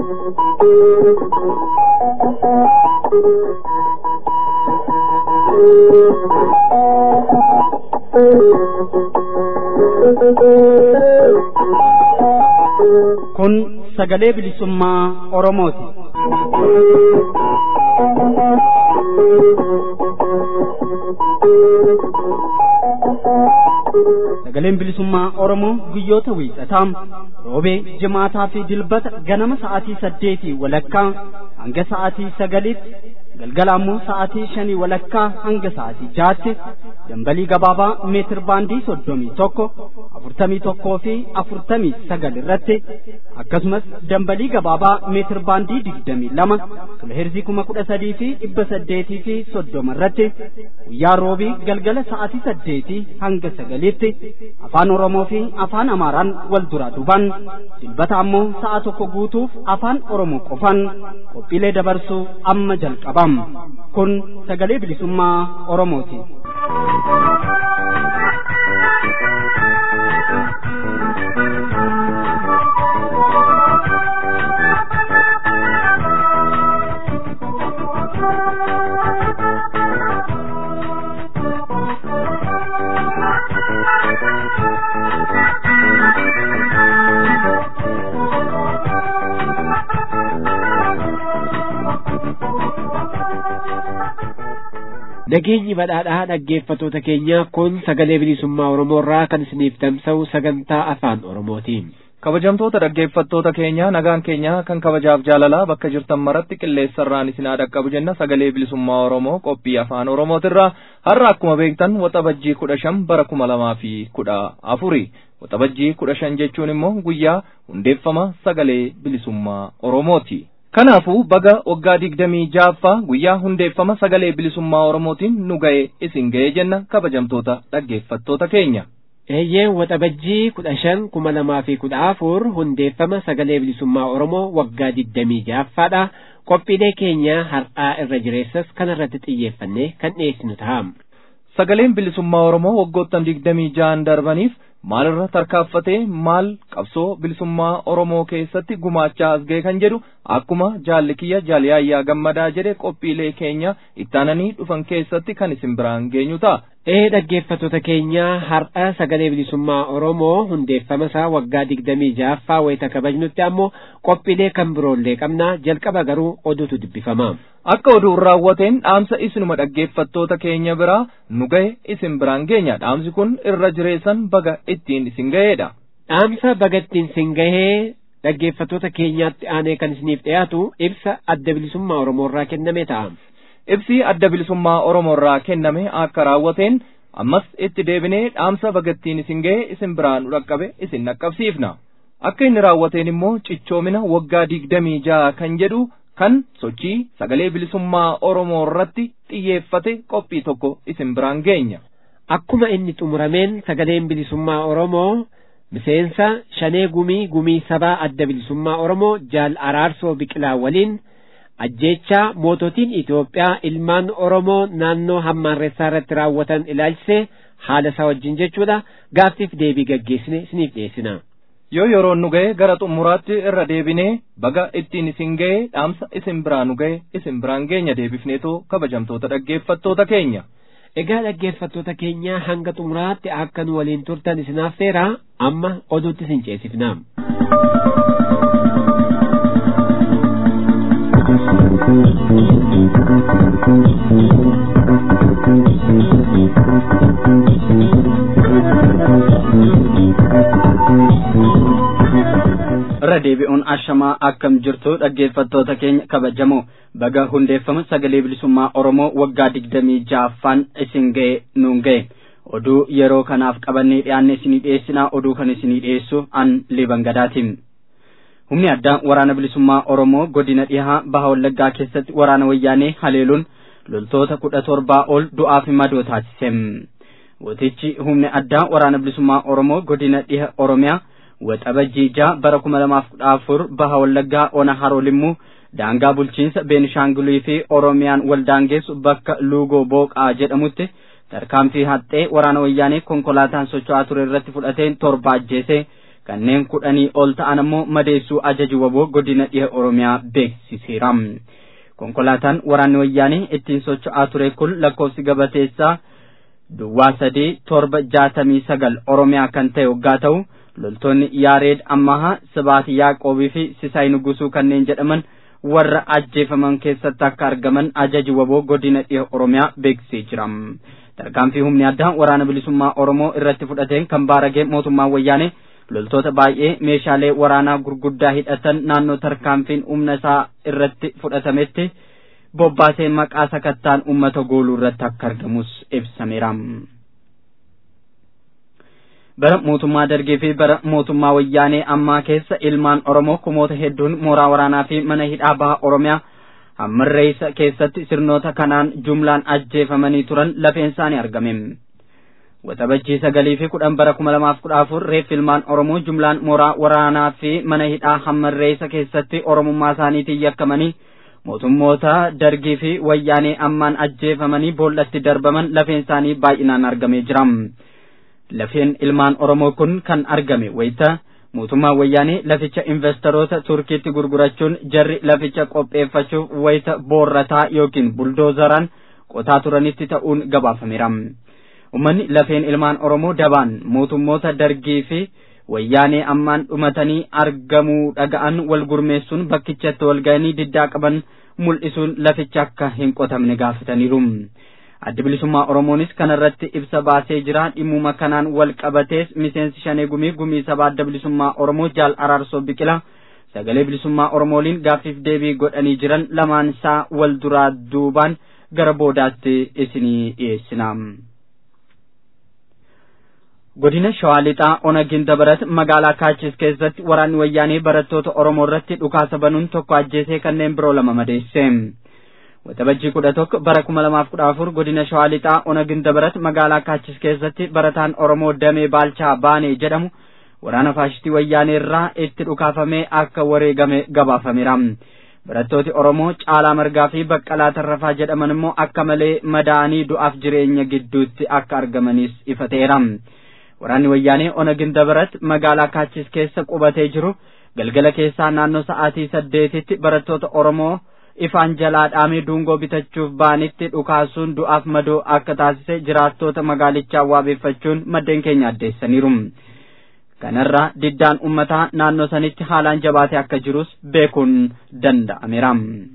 Kun sagalee bilisummaa Oromooti. Sagaleen bilisummaa Oromoo guyyoota wiixataa roobee jimaataa fi dilbata ganama sa'aatii saddeetii walakkaa hanga sa'aatii sagaliitti galgala ammoo sa'aatii shanii walakkaa hanga sa'aatii jaatti dambalii gabaabaa meetir baandii soddomii tokko afurtamii tokkoo fi afurtamii sagal irratti akkasumas dambalii gabaabaa meetir baandii digdamii lama kiloheerzii kuma kudha sadii fi dhibba saddeetii fi soddoma irratti guyyaa roobii galgala sa'aatii saddeetii hanga sagaliitti afaan oromoo fi afaan amaaraan wal duraa duban dilbata ammoo sa'a tokko guutuuf afaan oromoo qofan qophiilee dabarsuu amma jalqabam kun sagalee bilisummaa oromooti. Nageenyi badhaadhaa dhaggeeffatoota keenya kun sagalee bilisummaa Oromoo irraa kan isiniif tamsa'u sagantaa afaan Oromootiin. Kabajamtoota dhaggeeffattoota keenya nagaan keenya kan kabajaaf jaalalaa bakka jirtan maratti qilleensarraan isin haa dhaqqabu jenna sagalee bilisummaa Oromoo qophii afaan Oromootirraa har'a akkuma beektan waxabajjii kudha shan bara kuma lamaa fi kudha afuri waxabajjii kudha shan jechuun immoo guyyaa hundeeffama sagalee bilisummaa Oromooti. Kanaafuu baga waggaa digdamii jaaffaa guyyaa hundeeffama sagalee bilisummaa Oromootiin nu ga'e isin ga'e jenna kabajamtoota dhaggeeffattoota keenya. Eeyyee waxabajjii kudha shan kuma lamaa fi kudha afur hundeeffama sagalee bilisummaa Oromoo waggaa digdamii jaaffaadha. Qophiilee keenya har'aa irra jireessas kanarratti xiyyeeffannee kan dhiyeessinu ta'a. Sagaleen bilisummaa Oromoo waggoottan digdamii ja'an darbaniif maalirra tarkaaffatee maal qabsoo bilisummaa Oromoo keessatti gumaachaa as ga'e kan jedhu akkuma jaalli kiyya jaaliyaayyaa gammadaa jedhe qophiilee keenya ittaananii dhufan keessatti kan isin biraan geenyu ta'a. Ee dhaggeeffattoota keenya har'a sagalee bilisummaa Oromoo hundeeffama isaa waggaa digdamii ja'affaa wayita kabajnutti ammoo qophiilee kan biroollee qabna jalqaba garuu oduutu dubbifama. Akka oduun raawwateen dhaamsa isinuma dhaggeeffattoota keenya biraa nu ga'e isin biraan geenya dhaamsi kun irra jireessan baga ittiin isin ga'eedha. Dhaamsa baga ittiin isin ga'ee dhaggeeffattoota keenyaatti aanee kan isiniif dhiyaatu ibsa adda bilisummaa Oromoo irraa kenname ta'a. Ibsi adda bilisummaa Oromoo irraa kenname akka raawwateen ammas itti deebinee dhaamsa baga ittiin isin ga'e isin biraan nu dhaqqabe isin dhaqqabsiifna. Akka inni raawwateen immoo cichoomina waggaa digdamii ja'a kan jedhu kan sochii sagalee bilisummaa Oromoo irratti xiyyeeffate qophii tokko isin biraan geenya. Akkuma inni xumurameen sagaleen bilisummaa Oromoo miseensa shanee gumii gumii sabaa adda bilisummaa Oromoo jaal araarsoo biqilaa waliin ajjeechaa moototiin Itoophiyaa ilmaan Oromoo naannoo hammaarreessaa irratti raawwatan ilaalchisee haala isaa wajjin jechuudha gaaffiif deebii gaggeessine isiniif dhiyeessina. yoo yeroon nu ga'e gara xumuraatti irra deebinee baga ittiin isin ga'e dhaamsa isin biraa nu ga'e isin biraan geenya deebifneetoo kabajamtoota dhaggeeffattoota keenya. Egaa dhaggeeffattoota keenya hanga xumuraatti akka nu waliin turtan isin affeera amma oduutti isin ceesifna. irra deebi'uun ashamaa akkam jirtu dhaggeeffattoota keenya kabajamoo baga hundeeffama sagalee bilisummaa oromoo waggaa digdamii ja'affaan isin ga'e nuun ga'e oduu yeroo kanaaf qabannee dhiyaanne isinii dhiyeessinaa oduu kan isinii dhiyeessu an liban gadaatiin humni addaa waraana bilisummaa oromoo godina dhihaa baha wallaggaa keessatti waraana wayyaanee haleeluun loltoota kudha torbaa ol du'aa fi madoo taasise gootichi humni addaa waraana bilisummaa oromoo godina dhiha oromiyaa waxabajjii ja'a bara kuma lamaaf kudha afur baha wallaggaa ona haroolimmu daangaa bulchiinsa beenishaangulii fi oromiyaan wal daangeessu bakka luugoo booqaa jedhamutti tarkaanfii haxxee waraana wayyaanee konkolaataan socho'aa ture irratti fudhateen torba ajjeese kanneen kudhanii ol ta'an ammoo madeessuu ajaji waboo godina dhiha oromiyaa beeksiseera. konkolaataan waraanni wayyaanee ittiin socho'aa ture kun lakkoofsi gabateessaa duwwaa sadii torba jaatamii sagal oromiyaa kan ta'e waggaa ta'u loltoonni yaareed ammahaa sibaati yaaqoobii fi sisaay nugusuu kanneen jedhaman warra ajjeefaman keessatti akka argaman ajaji waboo godina dhiha oromiyaa beeksisee jira. tarkaanfii humni addaa waraana bilisummaa oromoo irratti fudhateen kan baaragee mootummaan wayyaanee loltoota baay'ee meeshaalee waraanaa gurguddaa hidhatan naannoo tarkaanfiin humna isaa irratti fudhatametti bobbaasee maqaa sakattaan uummata gooluu irratti akka argamus ibsameera. bara mootummaa dargii fi bara mootummaa wayyaanee ammaa keessa ilmaan oromoo kumoota hedduun mooraa waraanaa fi mana hidhaa baha oromiyaa hammarreessa keessatti sirnoota kanaan jumlaan ajjeefamanii turan lafeen isaanii argame. Waxabajjii sagalii fi kudhan bara kuma lamaaf kudha afur reef ilmaan Oromoo jumlaan mooraa waraanaa fi mana hidhaa hammarreessa keessatti Oromummaa isaaniitiin yakkamanii mootummoota dargii fi wayyaanee ammaan ajjeefamanii boollatti darbaman lafeen isaanii baay'inaan argamee jira. Lafeen ilmaan Oromoo kun kan argame wayita mootummaan wayyaanee laficha investoroota turkiitti gurgurachuun jarri laficha qopheeffachuuf wayita boorrataa yookiin buldoozaraan qotaa turanitti ta'uun gabaafameera. Uummanni lafeen ilmaan Oromoo dabaan mootummoota dargii fi wayyaanee ammaan dhumatanii argamuu dhaga'an wal gurmeessuun bakkichatti wal ga'anii diddaa qaban mul'isuun laficha akka hin qotamne gaafataniiru. addi bilisummaa oromoonis kanarratti ibsa baasee jira dhimmuma kanaan wal qabatees miseensi shanee gumii gumii sabaa adda bilisummaa oromoo jaal araarsoo biqila sagalee bilisummaa oromooliin gaaffiif deebii godhanii jiran lamaan isaa wal duraa duubaan gara boodaatti isinii dhiyeessina. godina shawaa lixaa onagin dabarat magaalaa kaachis keessatti waraanni wayyaanee barattoota oromoo irratti dhukaasa banuun tokko ajjeesee kanneen biroo lama madeesse. Waxabajjii kudha tokko bara kuma lamaaf kudha afur godina shawaa lixaa onagin dabarat magaalaa kaachis keessatti barataan oromoo damee baalchaa baanee jedhamu waraana faashistii wayyaanee irraa itti dhukaafamee akka wareegame gabaafameera. Barattooti Oromoo Caalaa Margaa fi Baqqalaa Tarrafaa jedhaman immoo akka malee madaa'anii du'aaf jireenya gidduutti akka argamanis ifa ta'eera. Waraanni wayyaanee onagin dabarat magaalaa kaachis keessa qubatee jiru galgala keessaa naannoo sa'aatii saddeetitti barattoota Oromoo ifaan jalaa dhaamee duungoo bitachuuf baanitti dhukaasuun du'aaf madoo akka taasise jiraattota magaalichaa waabeeffachuun maddeen keenya addeessaniiru. Kanarraa diddaan ummataa naannoo sanitti haalaan jabaatee akka jirus beekuun danda'ameera.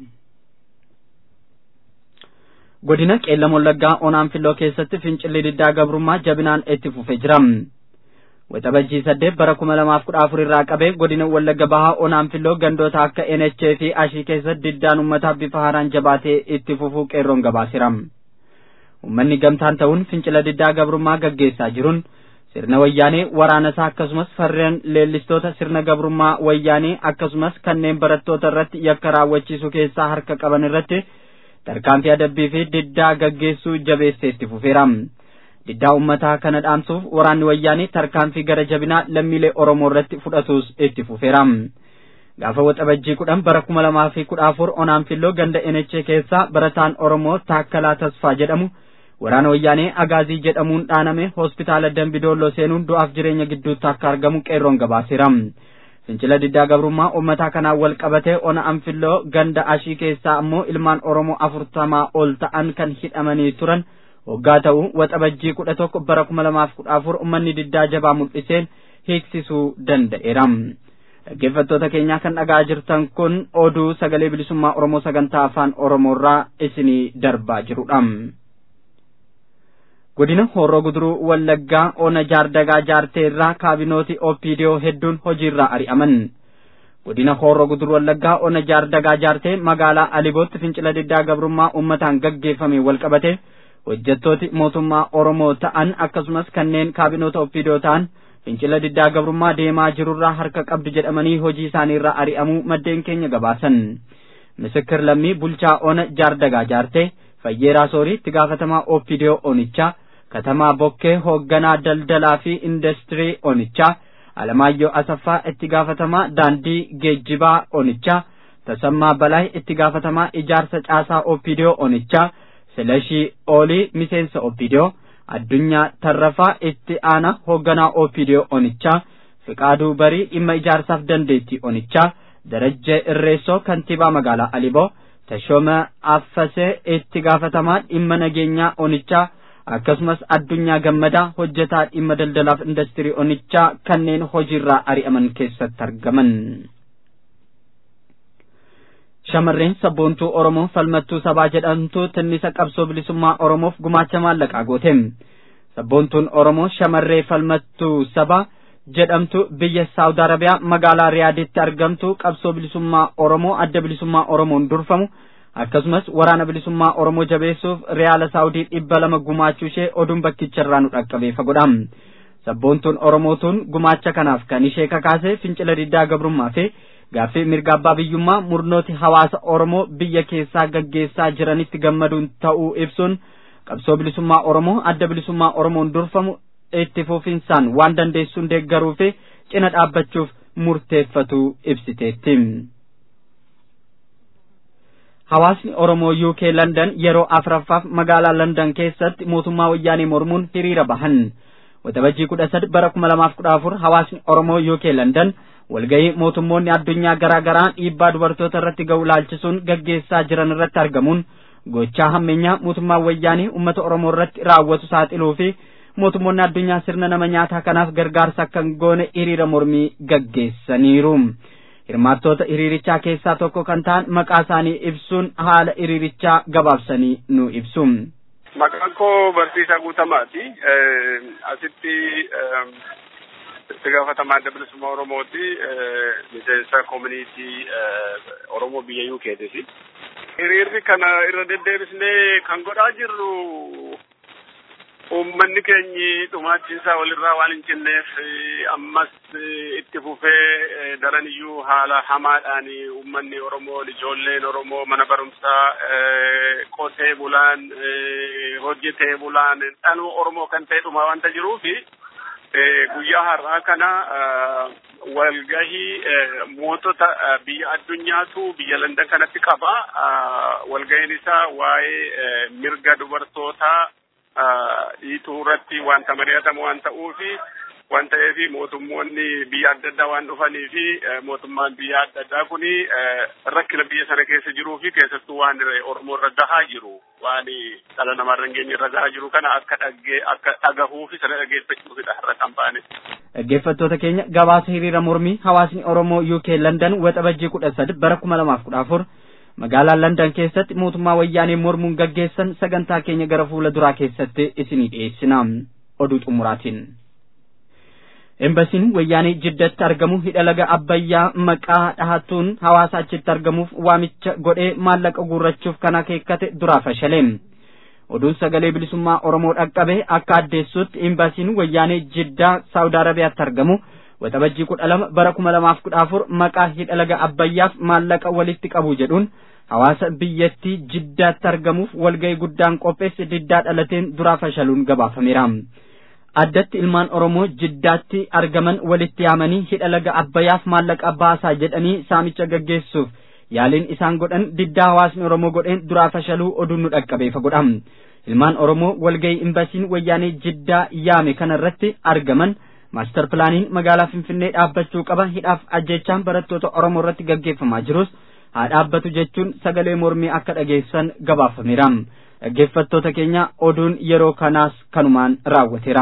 Godina Qeellam Wallaggaa Onaan Filloo keessatti fincilli diddaa gabrummaa jabinaan itti fufee jira. Waxabajjii saddeet bara kuma lamaaf kudha afur irraa qabee godina Wallagga Bahaa Onaan Filloo gandoota akka NHA fi Ashii keessatti diddaan uummataa bifa haaraan jabaatee itti fufuu qeerroon gabaaseera. Uummanni gamtaan ta'uun fincila diddaa gabrummaa gaggeessaa jiruun sirna wayyaanee waraanasaa akkasumas farreen leellistoota sirna gabrummaa wayyaanee akkasumas kanneen barattoota irratti yakka raawwachiisuu keessaa harka qaban irratti tarkaanfii adabbii fi diddaa gaggeessuu jabeessee itti fufeera. diddaa ummataa kana dhaamsuuf waraanni wayyaanee tarkaanfii gara jabinaa lammiilee Oromoo irratti fudhatus itti fufeera. Gaafa waxabajjii kudhan bara kuma lamaa fi kudha afur onaan filloo ganda NHA keessaa barataan Oromoo Taakkalaa Tasfaa jedhamu waraana wayyaanee Agaazii jedhamuun dhaaname hospitaala Dambidolloo seenuun du'aaf jireenya gidduutti akka argamu qeerroon gabaaseera. Fincila diddaa gabrummaa ummataa kanaan wal qabatee ona anfilloo ganda ashii keessaa ammoo ilmaan Oromoo afurtamaa ol ta'an kan hidhamanii turan. waggaa ta'u waxabajjii kudha tokko bara kuma lamaaf kudha afur ummanni diddaa jabaa mul'iseen hiiksisuu danda'eera. Dhaggeeffattoota keenyaa kan dhagaa jirtan kun oduu sagalee bilisummaa Oromoo sagantaa afaan Oromoorraa isinii darbaa jirudha. Godina Horroo Guduruu Wallaggaa Ona Jaardagaa Jaarteerraa kaabinooti OPDO hedduun hojiirraa ari'aman. godina Horroo Guduruu Wallaggaa Ona Jaardagaa Jaartee magaalaa Alibootti fincila diddaa gabrummaa uummataan gaggeeffame wal qabate hojjettooti mootummaa Oromoo ta'an akkasumas kanneen kaabinoota OPDO ta'an fincila diddaa gabrummaa deemaa jirurraa harka qabdu jedhamanii hojii isaaniirraa ari'amuu maddeen keenya gabaasan. Misikir lammii bulchaa ona jaardagaa jaartee fayyeeraa soorii itti gaafatamaa OPDO onichaa katamaa bokkee hoogganaa daldalaa fi industirii onichaa Alamaayyoo Asaffaa itti gaafatamaa daandii geejjibaa onichaa Tasammaa Balaay itti gaafatamaa ijaarsa caasaa OPDO onichaa Silashii Oolii miseensa OPDO Addunyaa Tarrafaa itti aana hoogganaa OPDO onichaa Fiqaaduu Barii dhimma ijaarsaaf dandeettii onichaa Darajjee Irreessoo kantiibaa magaalaa Aliboo Tashooma Affasee itti gaafatamaa dhimma nageenyaa onichaa akkasumas addunyaa gammadaa hojjetaa dhimma daldalaaf indastirii onichaa kanneen hojiirraa ari'aman keessatti argaman. Shamarreen sabboontuu Oromoo falmattuu sabaa jedhamtu tinnisa qabsoo bilisummaa Oromoof gumaacha maallaqaa goote. Sabboontuun Oromoo shamarree falmattuu sabaa jedhamtu biyya Saawud Arabiyaa magaalaa Riyaaditti argamtu qabsoo bilisummaa Oromoo adda bilisummaa Oromoon durfamu akkasumas waraana bilisummaa Oromoo jabeessuuf Riyaala Saawudii dhibba lama gumaachuu ishee oduun bakkicharraa nu dhaqqabee fagoodha. Sabboontuun Oromootuun gumaacha kanaaf kan ishee kakaase fincila diddaa gabrummaa fi gaaffii mirga abbaa biyyummaa murnooti hawaasa Oromoo biyya keessaa gaggeessaa jiranitti gammaduun ta'uu ibsuun qabsoo bilisummaa Oromoo adda bilisummaa Oromoon durfamu itti fufinsaan waan dandeessuun deeggaruu fi cina dhaabbachuuf murteeffatu ibsiteetti. Hawaasni Oromoo UK London yeroo afuraffaaf magaalaa London keessatti mootummaa wayyaanee mormuun hiriira bahan. Waxabajjii kudha sadi bara kuma lamaaf kudha afur hawaasni Oromoo UK London walgahii mootummoonni addunyaa garaa garaa dhiibbaa dubartoota irratti ga'u laalchisuun gaggeessaa jiran irratti argamuun gochaa hammeenyaa mootummaa wayyaanii uummata Oromoo irratti raawwatu saaxiluu fi mootummoonni addunyaa sirna nama nyaataa kanaaf gargaarsa akka hin goone hiriira mormii gaggeessaniiru. Hirmaattoota hiriirichaa keessaa tokko kan ta'an maqaa isaanii ibsuun haala hiriirichaa gabaabsanii nu ibsu. Maqaan koo Barsiisaa Guutamaati. Asitti itti gaafatamaa adda bilisummaa Oromooti. Miseensa koominiitii Oromoo biyya UK'ti. Hiriirri kana irra deddeebisnee kan godhaa jirru uummanni keenyi dhumaachiinsaa walirraa waan hin cinneef ammas itti fufee daran iyyuu haala hamaadhaan uummanni Oromoo ijoolleen Oromoo mana barumsaa qotee bulaan hojjetee bulaan dhaloo Oromoo kan ta'e dhumaa wanta jiruufi guyyaa har'aa kana walgahii mootota biyya addunyaatu biyya Landan kanatti qaba. Walgahiin isaa waa'ee mirga dubartootaa dhiituu irratti wanta mari'atamu waan ta'uufi waan ta'eef mootummoonni biyya adda addaa waan dhufanii fi mootummaan biyya adda addaa kuni rakkina biyya sana keessa jiruu fi keessattuu waan Oromoo irra gahaa jiru waan dhala namaa irra hin geenye irra gahaa jiru kana akka dhaggee akka dhagahuu fi sana dhageeffachuufidha har'a kan baane. Dhaggeeffattoota keenya gabaasa hiriira mormii hawaasni Oromoo UK London waxabajjii kudha sadi bara kuma lamaaf kudha afur magaalaa London keessatti mootummaa wayyaanee mormuun gaggeessan sagantaa keenya gara fuula duraa keessatti isinii dhiyeessina. Oduu xumuraatiin. Embasiin wayyaanee jiddatti argamu hidha laga Abbayyaa maqaa dhahatuun hawaasa achitti argamuuf waamicha godhee maallaqa guurrachuuf kan akeekkate duraa fashale. Oduun sagalee bilisummaa Oromoo dhaqqabe akka addeessutti embasiin wayyaanee jiddaa Saawud Arabiyaatti argamu waxabajjii kudha lama bara kuma lamaaf kudha afur maqaa hidha laga Abbayyaaf maallaqa walitti qabu jedhuun hawaasa biyyattii jiddaatti argamuuf walgahii guddaan qopheesse diddaa dhalateen duraa fashaluun gabaafameera. addatti ilmaan Oromoo jiddaatti argaman walitti yaamanii hidha laga Abbayyaaf maallaqa baasaa jedhanii saamicha gaggeessuuf yaaliin isaan godhan diddaa hawaasni Oromoo godheen duraa fashaluu oduun nu dhaqqabeefa godha. Ilmaan Oromoo walgahii imbasiin wayyaanee jiddaa yaame kanarratti argaman maastar pilaaniin magaalaa Finfinnee dhaabbachuu qaba hidhaaf ajjechaan barattoota Oromoo irratti gaggeeffamaa jirus haa dhaabbatu jechuun sagalee mormii akka dhageessan gabaafameera. dhaggeeffattoota keenya oduun yeroo kanaas kanumaan raawwateera.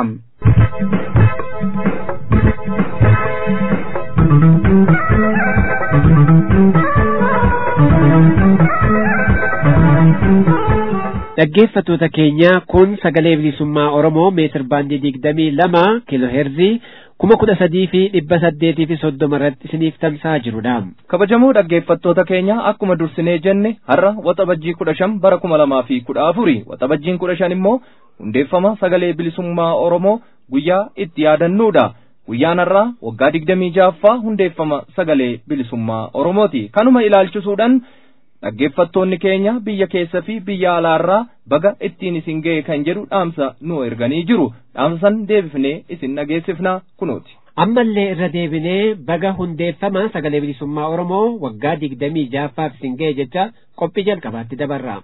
dhaggeeffattoota keenya kun sagalee bilisummaa Oromoo meetir baandii digdamii lama kiiloo heerzii kuma kudha sadii fi dhibba saddeetii fi soddoma irratti isiniif tamsa'aa jirudha. kabajamoo dhaggeeffattoota keenya akkuma dursinee jenne har'a waxabajjii kudha shan bara kuma lamaa fi kudha afuri waxabajjiin kudha shan immoo hundeeffama sagalee bilisummaa Oromoo guyyaa itti yaadannuudha. Guyyaan har'aa waggaa digdamii ja'affaa hundeeffama sagalee bilisummaa Oromooti. Kanuma ilaalchisuudhaan dhaggeeffattoonni keenya biyya keessa fi biyya alaarraa baga ittiin isin ga'e kan jedhu dhaamsa nu erganii jiru. Dhaamsan deebifnee isin dhageessifna kunooti. ammallee irra deebinee baga hundeeffama sagalee bilisummaa Oromoo waggaa digdamii ja'affaaf isin ga'e jecha qophii jalqabaatti dabarra.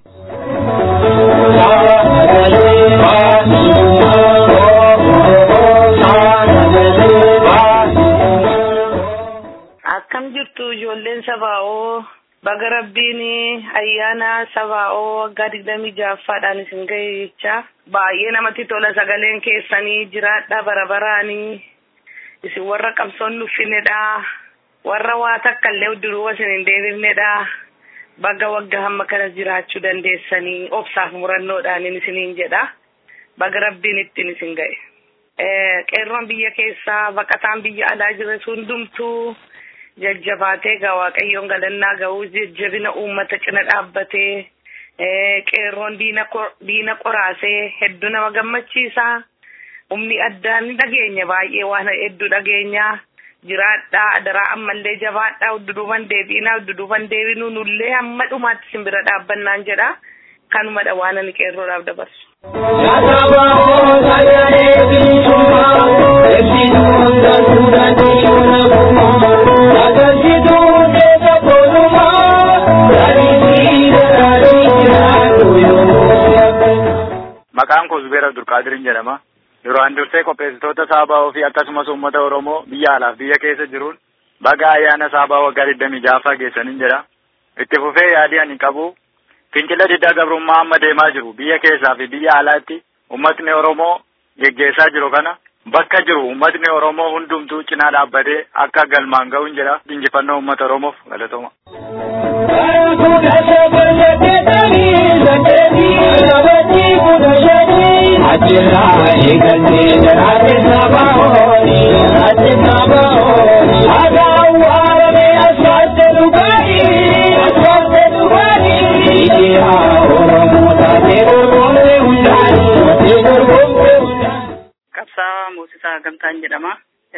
Akkam jirtu ijoolleen sabaa'oo baga rabbiin ayyaana sabaa'oo waggaa digdamii ja'affaadhaan isin ga'e jecha baay'ee namatti tola sagaleen keessanii jiraadha bara baraanii isin warra qabsoon nuffinedha warra waa takka illee duruu isin hin deebifnedha baga waggaa hamma kana jiraachuu dandeessanii obsaaf murannoodhaan isiniin jedha baga rabbiin ittiin isin ga'e. qeerroon biyya keessaa baqataan biyya alaa jira hundumtuu jajjabaatee gaa waaqayyoon galannaa ga'uu jajjabina uummata cina dhaabbatee qeerroon diina qoraasee hedduu nama gammachiisa humni addaa ni dhageenya baay'ee waan hedduu dhageenya jiraadhaa adaraa ammallee jabaadhaa udduduuban deebiinaa udduduuban deebinuu nullee hamma dhumaatti simbira dhaabbannaan jedha kanumadha waan ani qeerroodhaaf dabarsu. Maqaan koo Zubeer Abdulqaadirin jedhama. Duraan dursee qopheessitoota Saabaa fi akkasumas uummata Oromoo biyya alaaf biyya keessa jiruun baga ayyaana Saabaa waggaa digdamii ja'affaa geessaniin jedha. Itti fufee yaadii ani qabu fincila diddaa gabrummaa amma deemaa jiru biyya keessaa fi biyya alaatti uummatni Oromoo geggeessaa jiru kana bakka jiru uummatni Oromoo hundumtuu cinaa dhaabbatee akka galmaan ga'uun jedha injifannoo uummata Oromoof galatooma. Ajirraa eegalee jiraate saba horii jiraate saba horii haadhaan waarame asfaalte dhugaatii asfaalte dhugaatii dhiiraa oromoo taatee dorgomte hundaanii taatee dorgomte hundaanii. Qabsaa Moosisaa Gamtaan jedhama.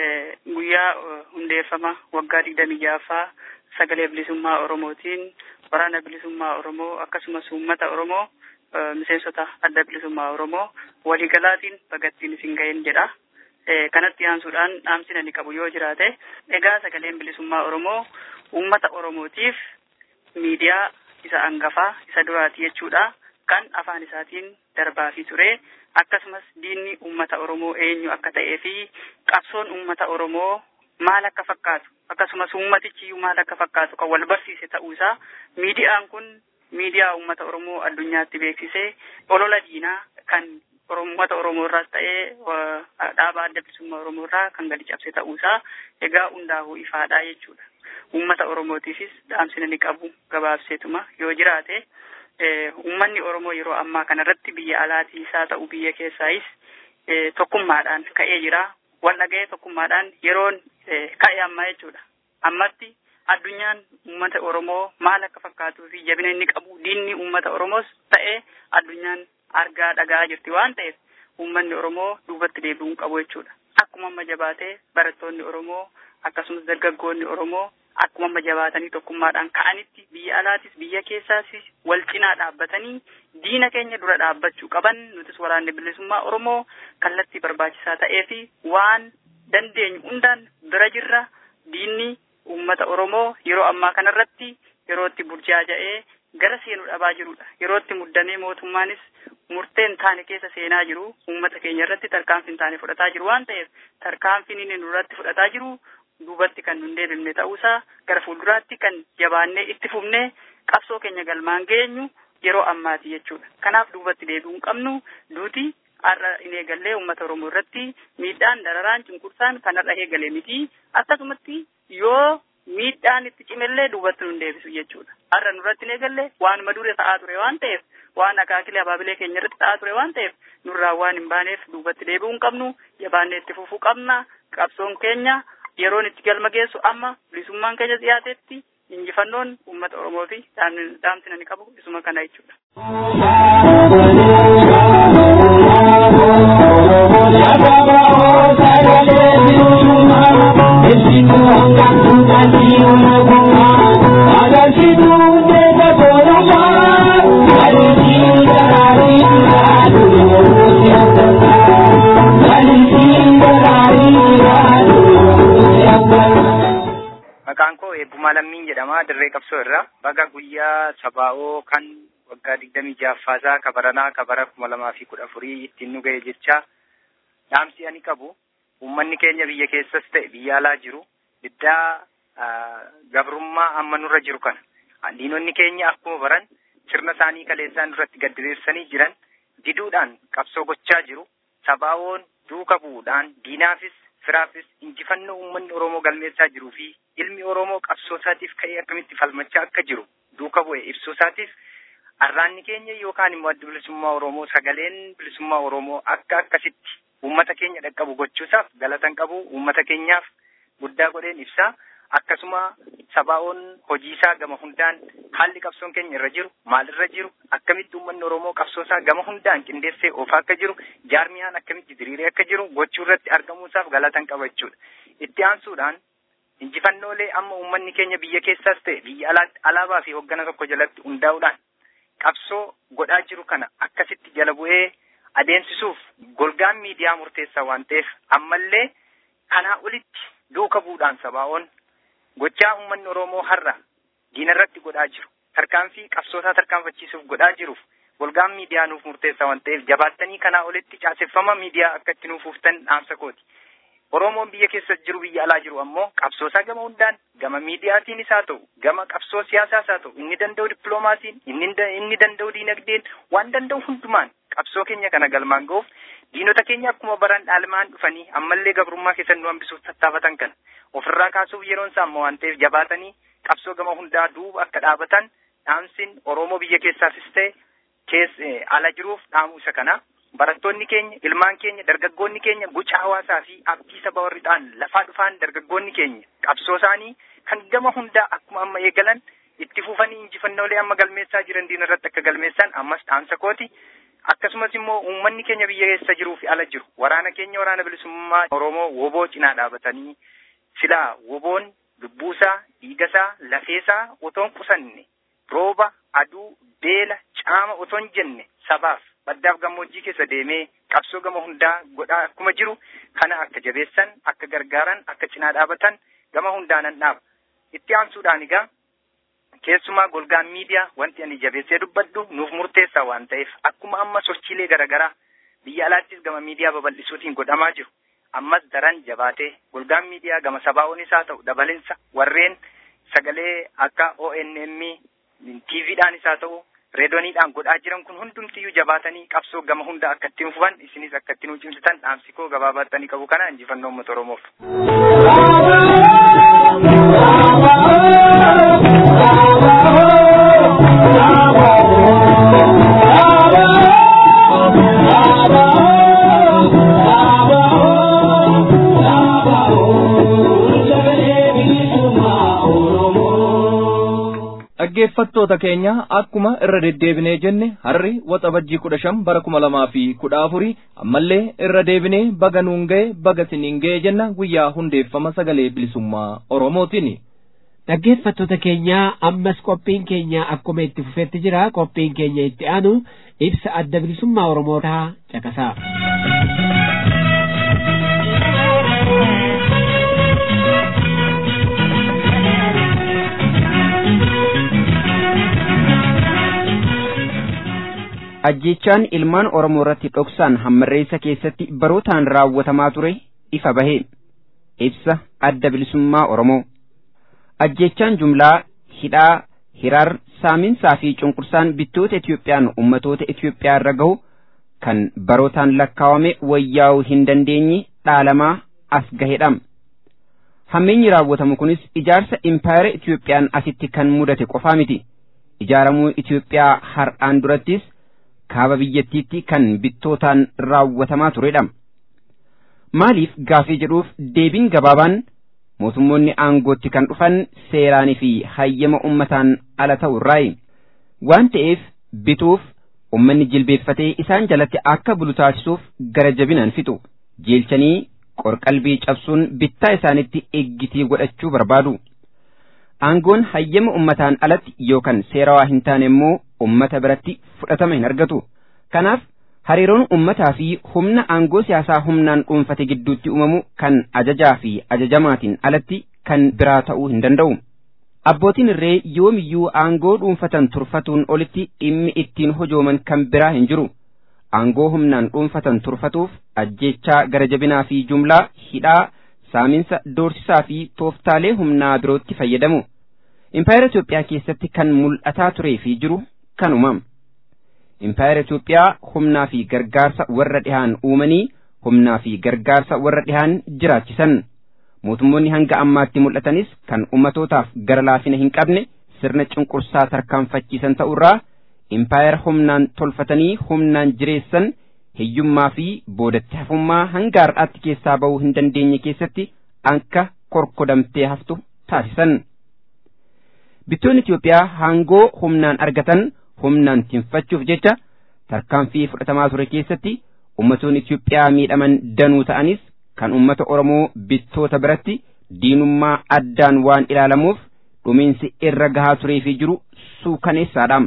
Guyyaa hundeeffama waggaa digdamii ja'affaa sagalee bilisummaa Oromootiin waraana bilisummaa Oromoo akkasumas uummata Oromoo miseensota adda bilisummaa Oromoo waliigalaatiin bagattiin isin ga'een jedha. Kanatti aansuudhaan dhaamsina ni qabu yoo jiraate egaa sagaleen bilisummaa Oromoo uummata Oromootiif miidiyaa isa angafaa isa duraati jechuudha. Kan afaan isaatiin darbaa fi ture akkasumas diinni uummata Oromoo eenyu akka ta'ee fi qabsoon uummata Oromoo maal akka fakkaatu akkasumas uummatichiyyuu maal akka fakkaatu kan wal barsiise ta'uusaa miidiyaan kun miidiyaa uummata Oromoo addunyaatti beeksisee olola diinaa kan uummata Oromoo irraas ta'ee dhaaba adda bilisummaa Oromoo irraa kan gadi cabse ta'uusaa egaa hundaa'uu ifaadhaa jechuudha. Uummata Oromootiifis dhaamsina ni qabu gabaabseetuma yoo jiraate uummanni Oromoo yeroo ammaa kanarratti biyya alaatii isaa ta'u biyya keessaayis tokkummaadhaan ka'ee jira. Wal dhaga'ee tokkummaadhaan yeroon ka'e ammaa jechuudha. Ammatti addunyaan uummata Oromoo maal akka fakkaatuu fi jabina inni qabu diinni uummata Oromoos ta'ee addunyaan argaa dhagaa jirti waan ta'eef uummanni Oromoo duubatti deebi'uu qabu jechuudha. Akkuma amma jabaatee barattoonni Oromoo akkasumas dargaggoonni Oromoo akkuma amma jabaatanii tokkummaadhaan ka'anitti biyya alaatis biyya keessaas wal cinaa dhaabbatanii diina keenya dura dhaabbachuu qaban nutis waraanni bilisummaa Oromoo kallattii barbaachisaa ta'ee fi waan dandeenyu hundaan bira jirra diinni uummata Oromoo yeroo ammaa kanarratti yerootti burjaaja'ee gara seenuu dhabaa jirudha. Yerootti muddamee mootummaanis murteen taane keessa seenaa jiru uummata keenya irratti tarkaanfiin taane fudhataa jiru waan ta'eef tarkaanfiin inni nurratti fudhataa jiru duubatti kan nun deebifne ta'uusaa gara fuulduraatti kan jabaannee itti fufnee qabsoo keenya galmaan geenyu yeroo ammaati jechuudha. Kanaaf duubatti deebi'uu hin qabnu duuti har'a hin eegallee uummata Oromoo irratti miidhaan dararaan cunqursaan kan har'a eegale miti akkasumatti yoo miidhaan itti cimellee duubatti nun deebisu jechuudha. Har'a nurratti hin eegalle waanuma dure ta'aa ture waan ta'eef waan akaakilee abaabilee keenya irratti ta'aa ture waan ta'eef nurraa waan hin baaneef duubatti deebi'uu hin qabnu jabaannee itti fufuu qabna qabsoon keenya yeroon itti galma geessu amma bilisummaan keenya dhiyaatetti injifannoon uummata Oromoo fi dhaamsina ni qabu isuma kana jechuudha. Maqaan koo Eebbumaa Lammiin jedhama. Dirree qabsoo irraa baga guyyaa sabaa'oo kan waggaa digdamii ja'affaasaa kabaranaa kabara kuma lamaa fi kudha afurii ittiin nu ga'e jecha dhaamsi ani qabu uummanni keenya biyya keessas ta'e biyya alaa jiru diddaa gabrummaa amma nurra jiru kana. Diinonni keenya akkuma baran sirna isaanii kaleessaan duratti gaddiriirsanii jiran diduudhaan qabsoo gochaa jiru. Sabaawoon duuka bu'uudhaan diinaafis firaafis injifannoo uummanni Oromoo galmeessaa jiruu fi ilmi Oromoo qabsoo isaatiif ka'ee akkamitti falmachaa akka jiru duuka bu'e ibsuu isaatiif arraanni keenya yookaan immoo adda bilisummaa Oromoo sagaleen bilisummaa Oromoo akka akkasitti uummata keenya dhaqqabu gochuusaaf galatan qabu uummata keenyaaf guddaa godheen ibsaa akkasuma sabaa'oon hojii isaa gama hundaan haalli qabsoon keenya irra jiru maalirra jiru akkamitti uummanni Oromoo qabsoo isaa gama hundaan qindeessee oofaa akka jiru jaarmiyaan akkamitti diriiree akka jiru gochuu irratti argamuusaaf galatan qaba jechuudha. Itti aansuudhaan injifannoolee amma uummanni keenya biyya keessaas ta'e biyya alaabaa fi hoggana tokko jalatti hundaa'uudhaan qabsoo godhaa jiru kana akkasitti jala bu'ee adeemsisuuf golgaan miidiyaa murteessaa waan ta'eef ammallee kanaa olitti duuka bu'uudhaan sabaa'oon gochaa uummanni Oromoo har'a diinarratti godhaa jiru tarkaanfii qabsootaa tarkaanfachiisuuf godhaa jiruuf golgaan miidiyaa nuuf murteessaa waan ta'eef jabaattanii kanaa olitti caaseffama miidiyaa akka itti nuuf uuftan dhaamsa kooti. Oromoon biyya keessa jiru biyya alaa jiru ammoo qabsoosaa gama hundaan gama miidiyaatiinis haa ta'u gama qabsoo siyaasaas haa ta'u inni danda'u dippiloomaasiin inni inni danda'u diinagdeen waan danda'u hundumaan qabsoo keenya kana galmaan ga'uuf diinota keenya akkuma baran dhaalmaan dhufanii ammallee gabrummaa keessatti nu hambisuuf tattaafatan kana ofirraa kaasuuf yeroon isaa amma waan ta'eef jabaatanii qabsoo gama hundaa duuba akka dhaabatan dhaamsiin Oromoo biyya keessaafis ta'e kees ala jiruuf dhaamu isa kana. barattoonni keenya ilmaan keenya dargaggoonni keenya guca hawaasaa fi abdii saba warridhaan lafaa dhufaan dargaggoonni keenya qabsoo isaanii kan gama hundaa akkuma amma eegalan itti fufanii injifannoolee amma galmeessaa jiran diina irratti akka galmeessan ammas dhaamsa kooti akkasumas immoo uummanni keenya biyya keessa jiruu fi ala jiru waraana keenya waraana bilisummaa Oromoo woboo cinaa dhaabatanii silaa woboon lubbuusaa dhiigasaa lafeesaa otoon qusanne rooba aduu beela caama otoon jenne sabaaf baddaaf gammoojjii keessa deemee qabsoo gama hundaa godhaa akkuma jiru kana akka jabeessan akka gargaaran akka cinaa dhaabatan gama hundaanan dhaaba itti aansuudhaan egaa keessumaa golgaan miidiyaa wanti ani jabeessee dubbadhu nuuf murteessaa waan ta'eef akkuma amma sochiilee garaagaraa biyya alaattis gama miidiyaa babal'isuutiin godhamaa jiru ammas daran jabaatee golgaan miidiyaa gama sabaa'oonis haa ta'u dabalinsa warreen sagalee akka ONM TVdhaanis haa ta'u reedooniidhaan godhaa jiran kun hundumtiyyuu jabaatanii qabsoo gama hunda akka ittiin fufan isinis akka ittiin cimsitan dhaamsi koo gabaabattanii qabu kana injifannoo uummata Oromoof. dhaggeeffattoota keenya akkuma irra deddeebinee jenne harri waxabajjii kudha shan bara kuma lamaa fi kudha afurii ammallee irra deebinee baga nuun ga'e baga siniin ga'e jenna guyyaa hundeeffama sagalee bilisummaa oromootiin. Dhaggeeffattoota keenya ammas qophiin keenya akkuma itti fufetti jira qophiin keenya itti aanu ibsa adda bilisummaa oromootaa caqasaa. ajjechaan ilmaan Oromoo irratti dhoksaan hammarreessa keessatti barootaan raawwatamaa ture ifa bahe ibsa adda bilisummaa Oromoo. Ajjechaan jumlaa hidhaa hiraar saaminsaa fi cunqursaan bittoota Itiyoophiyaan ummatoota Itiyoophiyaa irra gahu kan barootaan lakkaawame wayyaa'uu hin dandeenye dhaalamaa as gahedha. Hammeenyi raawwatamu kunis ijaarsa impaayera Itiyoophiyaan asitti kan mudate qofaa miti. Ijaaramuu Itiyoophiyaa har'aan durattis kaaba biyyattiitti kan bittootaan raawwatamaa turedha. Maaliif gaafii jedhuuf deebiin gabaabaan mootummoonni aangootti kan dhufan seeraanii fi hayyama ummataan ala ta'u irraayi. Waan ta'eef bituuf ummanni jilbeeffatee isaan jalatti akka bulu taasisuuf gara jabinaan fixu. Jeelchanii qorqalbii cabsuun bittaa isaanitti eeggitii godhachuu barbaadu. Aangoon hayyama ummataan alatti yookaan seerawaa hin taane immoo ummata biratti fudhatama hin argatu. Kanaaf hariiroon ummataa fi humna aangoo siyaasaa humnaan dhuunfate gidduutti uumamu kan ajajaa fi ajajamaatiin alatti kan biraa ta'uu hin danda'u. Abbootiin irree yoomiyyuu aangoo dhuunfatan turfatuun olitti dhimmi ittiin hojooman kan biraa hin jiru. Aangoo humnaan dhuunfatan turfatuuf ajjechaa gara jabinaa fi jumlaa hidhaa saaminsa doorsisaa fi tooftaalee humnaa birootti fayyadamu. Impaayera Itoophiyaa keessatti kan mul'ataa turee fi jiru kanuma. Impaayera Itoophiyaa humnaa fi gargaarsa warra dhihaan uumanii humnaa fi gargaarsa warra dhihaan jiraachisan. Mootummoonni hanga ammaatti mul'atanis kan ummatootaaf gara laafina hin qabne sirna cunqursaa tarkaanfachiisan ta'urraa impaayera humnaan tolfatanii humnaan jireessan hiyyummaa fi boodatti hafummaa hanga har'aatti keessaa ba'uu hin dandeenye keessatti akka korkodamtee haftu taasisan. Bittoonni Itoophiyaa hangoo humnaan argatan humnaan tinfachuuf jecha tarkaanfii fudhatamaa ture keessatti ummatoonni Itoophiyaa miidhaman danuu ta'anis kan ummata Oromoo bittoota biratti diinummaa addaan waan ilaalamuuf dhumiinsi irra gahaa turee fi jiru suukaneessaadha.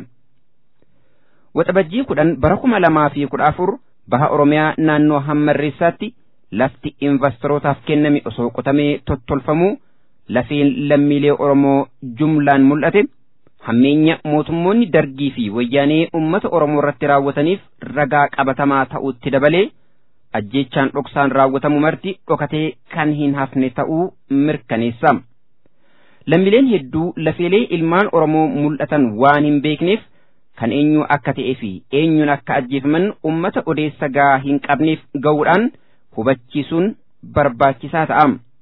Waxabajjii kudhan bara kuma lamaa fi kudha afur baha Oromiyaa naannoo Hammarreessaatti lafti investorootaaf kenname osoo qotamee tottolfamuu lafeen lammiilee Oromoo jumlaan mul'ate hammeenya mootummoonni dargii fi wayyaanee uummata Oromoo irratti raawwataniif ragaa qabatamaa ta'utti dabalee ajjeechaan dhoksaan raawwatamu marti dhokatee kan hin hafne ta'uu mirkaneessa. Lammiileen hedduu lafeelee ilmaan Oromoo mul'atan waan hin beekneef kan eenyu akka ta'ee fi eenyuun akka ajjeefaman ummata odeessa gaa hin qabneef ga'uudhaan hubachiisuun barbaachisaa ta'a.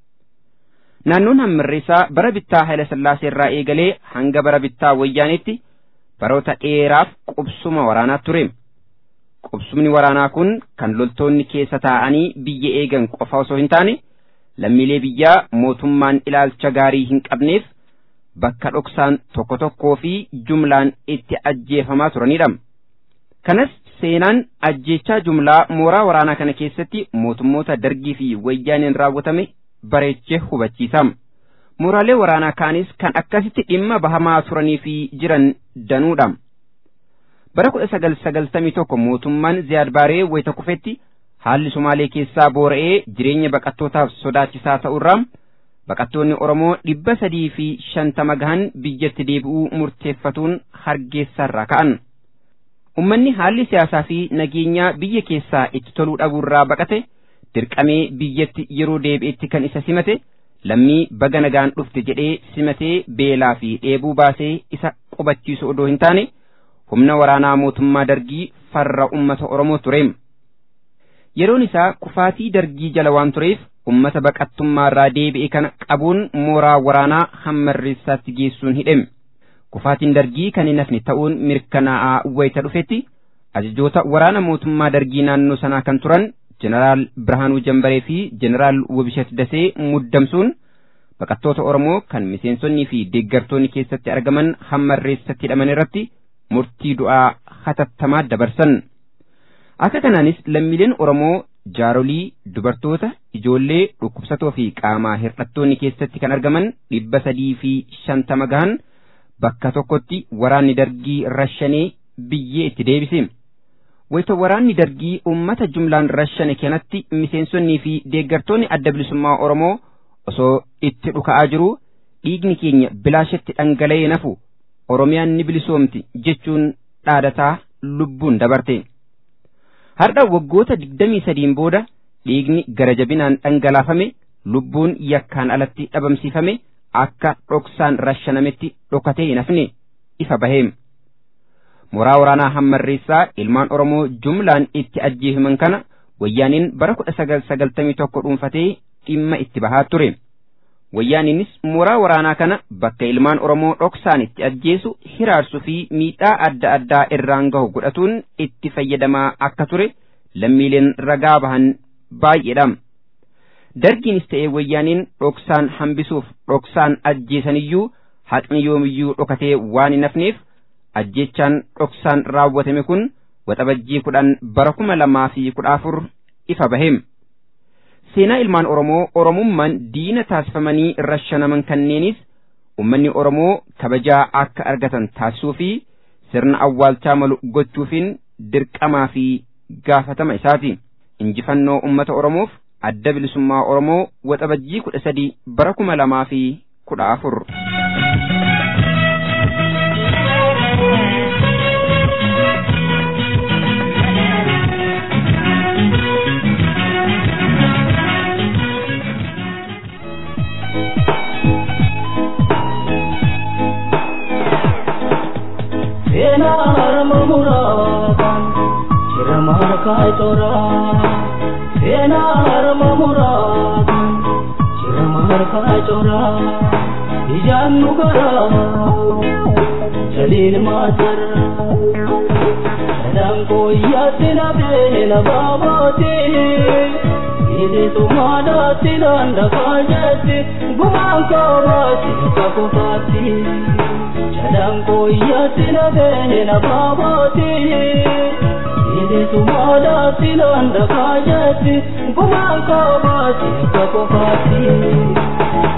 Naannoon hammarreessaa bara bittaa Haayila Sillaasee irraa eegalee hanga bara bittaa Wayyaaneetti baroota dheeraaf qubsuma waraanaa ture. Qubsumni waraanaa kun kan loltoonni keessa taa'anii biyya eegan qofa osoo hin taane lammiilee biyyaa mootummaan ilaalcha gaarii hin qabneef bakka dhoksaan tokko tokkoo fi jumlaan itti ajjeefamaa turanidha. Kanas seenaan ajjeechaa jumlaa mooraa waraanaa kana keessatti mootummoota dargii fi wayyaaneen raawwatame bareechee hubachiisa. Mooraalee waraanaa kaanis kan akkasitti dhimma bahamaa turanii fi jiran danuudha. Bara kudha sagal sagaltamii tokko mootummaan Ziyaad Baaree wayita kufetti haalli Sumaalee keessaa boora'ee jireenya baqattootaaf sodaachisaa ta'urraa baqattoonni Oromoo dhibba sadii fi shantama gahan biyyatti deebi'uu murteeffatuun hargeessarraa ka'an. Ummanni haalli siyaasaa fi nageenyaa biyya keessaa itti toluu dhabuurraa baqate dirqamee biyyatti yeroo deebi'etti kan isa simate lammii baga nagaan dhufte jedhee simatee beelaa fi dheebuu baasee isa qubachiisu odoo hin taane humna waraanaa mootummaa dargii farra ummata Oromoo ture. Yeroon isaa kufaatii dargii jala waan tureef ummata baqattummaarraa deebi'e kana qabuun mooraa waraanaa hammarreessaatti geessuun hidhame. Kufaatiin dargii kan hin hafne ta'uun mirkanaa'aa wayita dhufetti ajajoota waraana mootummaa dargii naannoo sanaa kan turan Jeneraal Birhaanuu Jambaree fi Jeneraal Wobishat Dasee muddamsuun baqattoota Oromoo kan miseensonnii fi deeggartoonni keessatti argaman hammarreessatti hidhaman irratti murtii du'aa hatattamaa dabarsan. Akka kanaanis lammiileen Oromoo jaarolii, dubartoota, ijoollee, dhukkubsatoo fi qaamaa hir'attoonni keessatti kan argaman dhibba sadii fi shantama gahan bakka tokkotti waraanni dargii rashanee biyyee itti deebise. Wayita waraanni dargii uummata jumlaan rashane kanatti miseensonnii fi deeggartoonni adda bilisummaa Oromoo osoo itti dhuka'aa jiru dhiigni keenya bilaashatti dhangala'ee nafu Oromiyaan ni bilisoomti jechuun dhaadataa lubbuun dabarte. Har'a waggoota digdamii sadiin booda dhiigni gara jabinaan dhangalaafame lubbuun yakkaan alatti dhabamsiifame akka dhoksaan rashanametti dhokatee hin hafne ifa baheem. Mooraa waraanaa hammarreessaa ilmaan Oromoo jumlaan itti ajjeefaman kana wayyaaniin bara kudha sagal sagaltamii tokko dhuunfatee dhimma itti bahaa ture. Wayyaaniinis mooraa waraanaa kana bakka ilmaan Oromoo dhoksaan itti ajjeesu hiraarsuu fi miidhaa adda addaa irraan gahu godhatuun itti fayyadamaa akka ture lammiileen ragaa bahan baay'eedha. Dargiinis ta'ee wayyaaniin dhoksaan hambisuuf dhoksaan ajjeesaniyyuu haqni yoomiyyuu dhokatee waan hin hafneef ajjeechaan dhoksaan raawwatame kun waxabajjii kudhan bara kuma lamaa fi kudha afur ifa baheem. Seenaa ilmaan Oromoo Oromummaan diina taasifamanii rashanaman kanneenis ummanni Oromoo kabajaa akka argatan taasisuu fi sirna awwaalchaa malu gochuufiin dirqamaa fi gaafatama isaati. Injifannoo ummata Oromoof adda bilisummaa Oromoo waxabajjii kudha sadii bara kuma lamaa fi kudha afur. seenaa harma muraataan jira markaa coraa seenaa harma muraataan jira markaa coraa ijaan nu garaa jaliin maasara sadaan kooyyaatti na beela baabooti bilisummaadhaatti dandafaa jetti gumaan koobaatti akka kofaatti sadaan kooyyaatti na beela baabooti bilisummaadhaatti dandafaa jetti gumaan koobaatti akka kofaatti.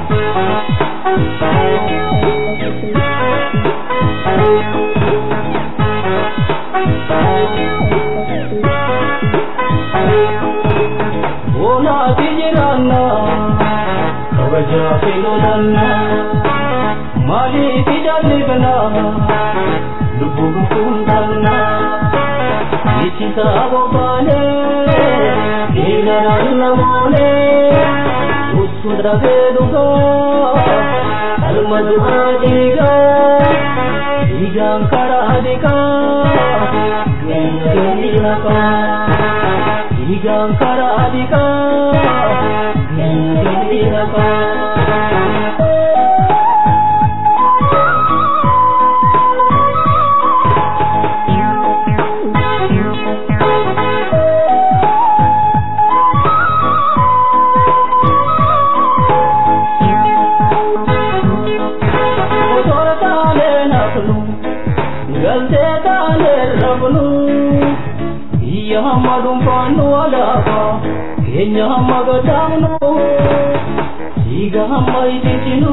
Bonaati jiraanna kabajaa fi lolanna maaliif jalibna lubbuu gufuundanna ittisa bobbaane dhiigaraan namoone uttu dhabee dhugaa alma du'aa dhiigaa dhiigaan karaa dhiqaa geenyee naqaa Igang karadika Gendaka Motor tale naknu Galte tale rabnu Iya hamadum panu alaba Kenya hamaga tamnu Iga hamma ititinu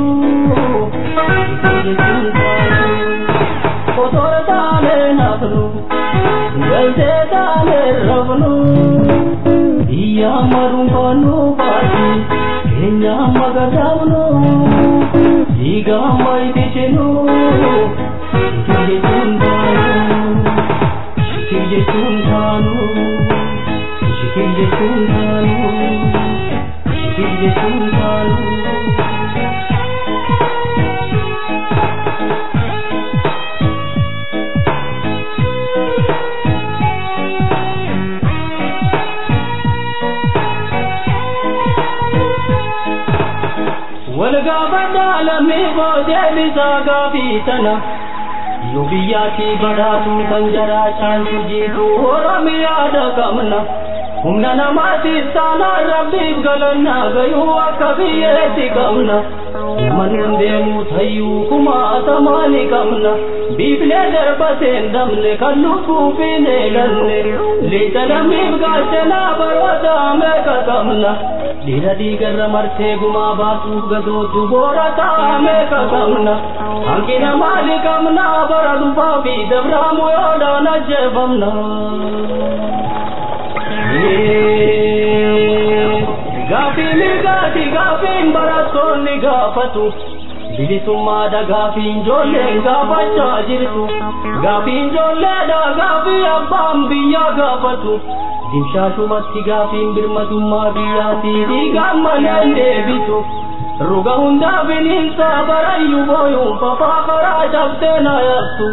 Kotor tale naknu Galte tale rabnu Iya hamadum panu pati Kenya hamaga tamnu Iga hamma ititinu Shikir jechuun taanu Shikir jechuun taanu Shikir jechuun taanu Walgaafadhaa lammii boodee bisaa gaafii tana Yoo biyyaatii badhaatu kan jaraa caaltu jiru Oromiyaadha qabna Humna namaatiif taanaan rabbiif galannaa gayuu akka biyyeetti qabna Ilman deemu tayyuu kumaatamaa ni qabna Biiflee darbateen dabne kan lubbuuf hin eelanne Lixa lammiif gaachanaa baroota meeqa qabna Dhiira dhiigarra martee gumaa baasuuf gadootu boora ta'a meeqa qabna Hanqina maali qabna bara dhufaa fi dabraamu yoodhaan ajjeefamna Gaafiin mirgaati gaafiin barattoonni gaafatu bilisummaadha gaafiin ijoolleen gaafachaa jirtu gaafiin ijoolleedha gaafii abbaan biyyaa gaafatu dimshaashumatti gaafiin birmatummaa biyyaatii dhiigaan malee deebitu ruga hundaa bineensa barayyuu booyuun fafaa karaa cabsee na yaattu.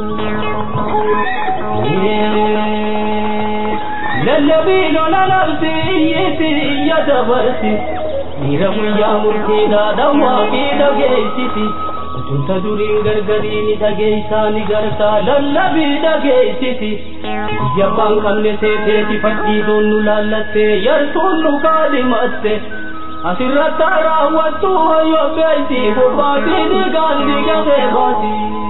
Lallabii lola labsi iyyiti iyya dabarsi dhiira guyyaa murtiidhaa dhawwaa fi dhageessisi. Utunta duriin gargarii ni dhageessaa ni gartaa lallabii dhageessisi. Biyya abbaan qabne seeteeti fadhiidoon nu laallattee yartuun nu kaadhimatte. Asirratti raawwattu hoyyoo beeyti bobbaatii dhiigaan dhiigatee baati.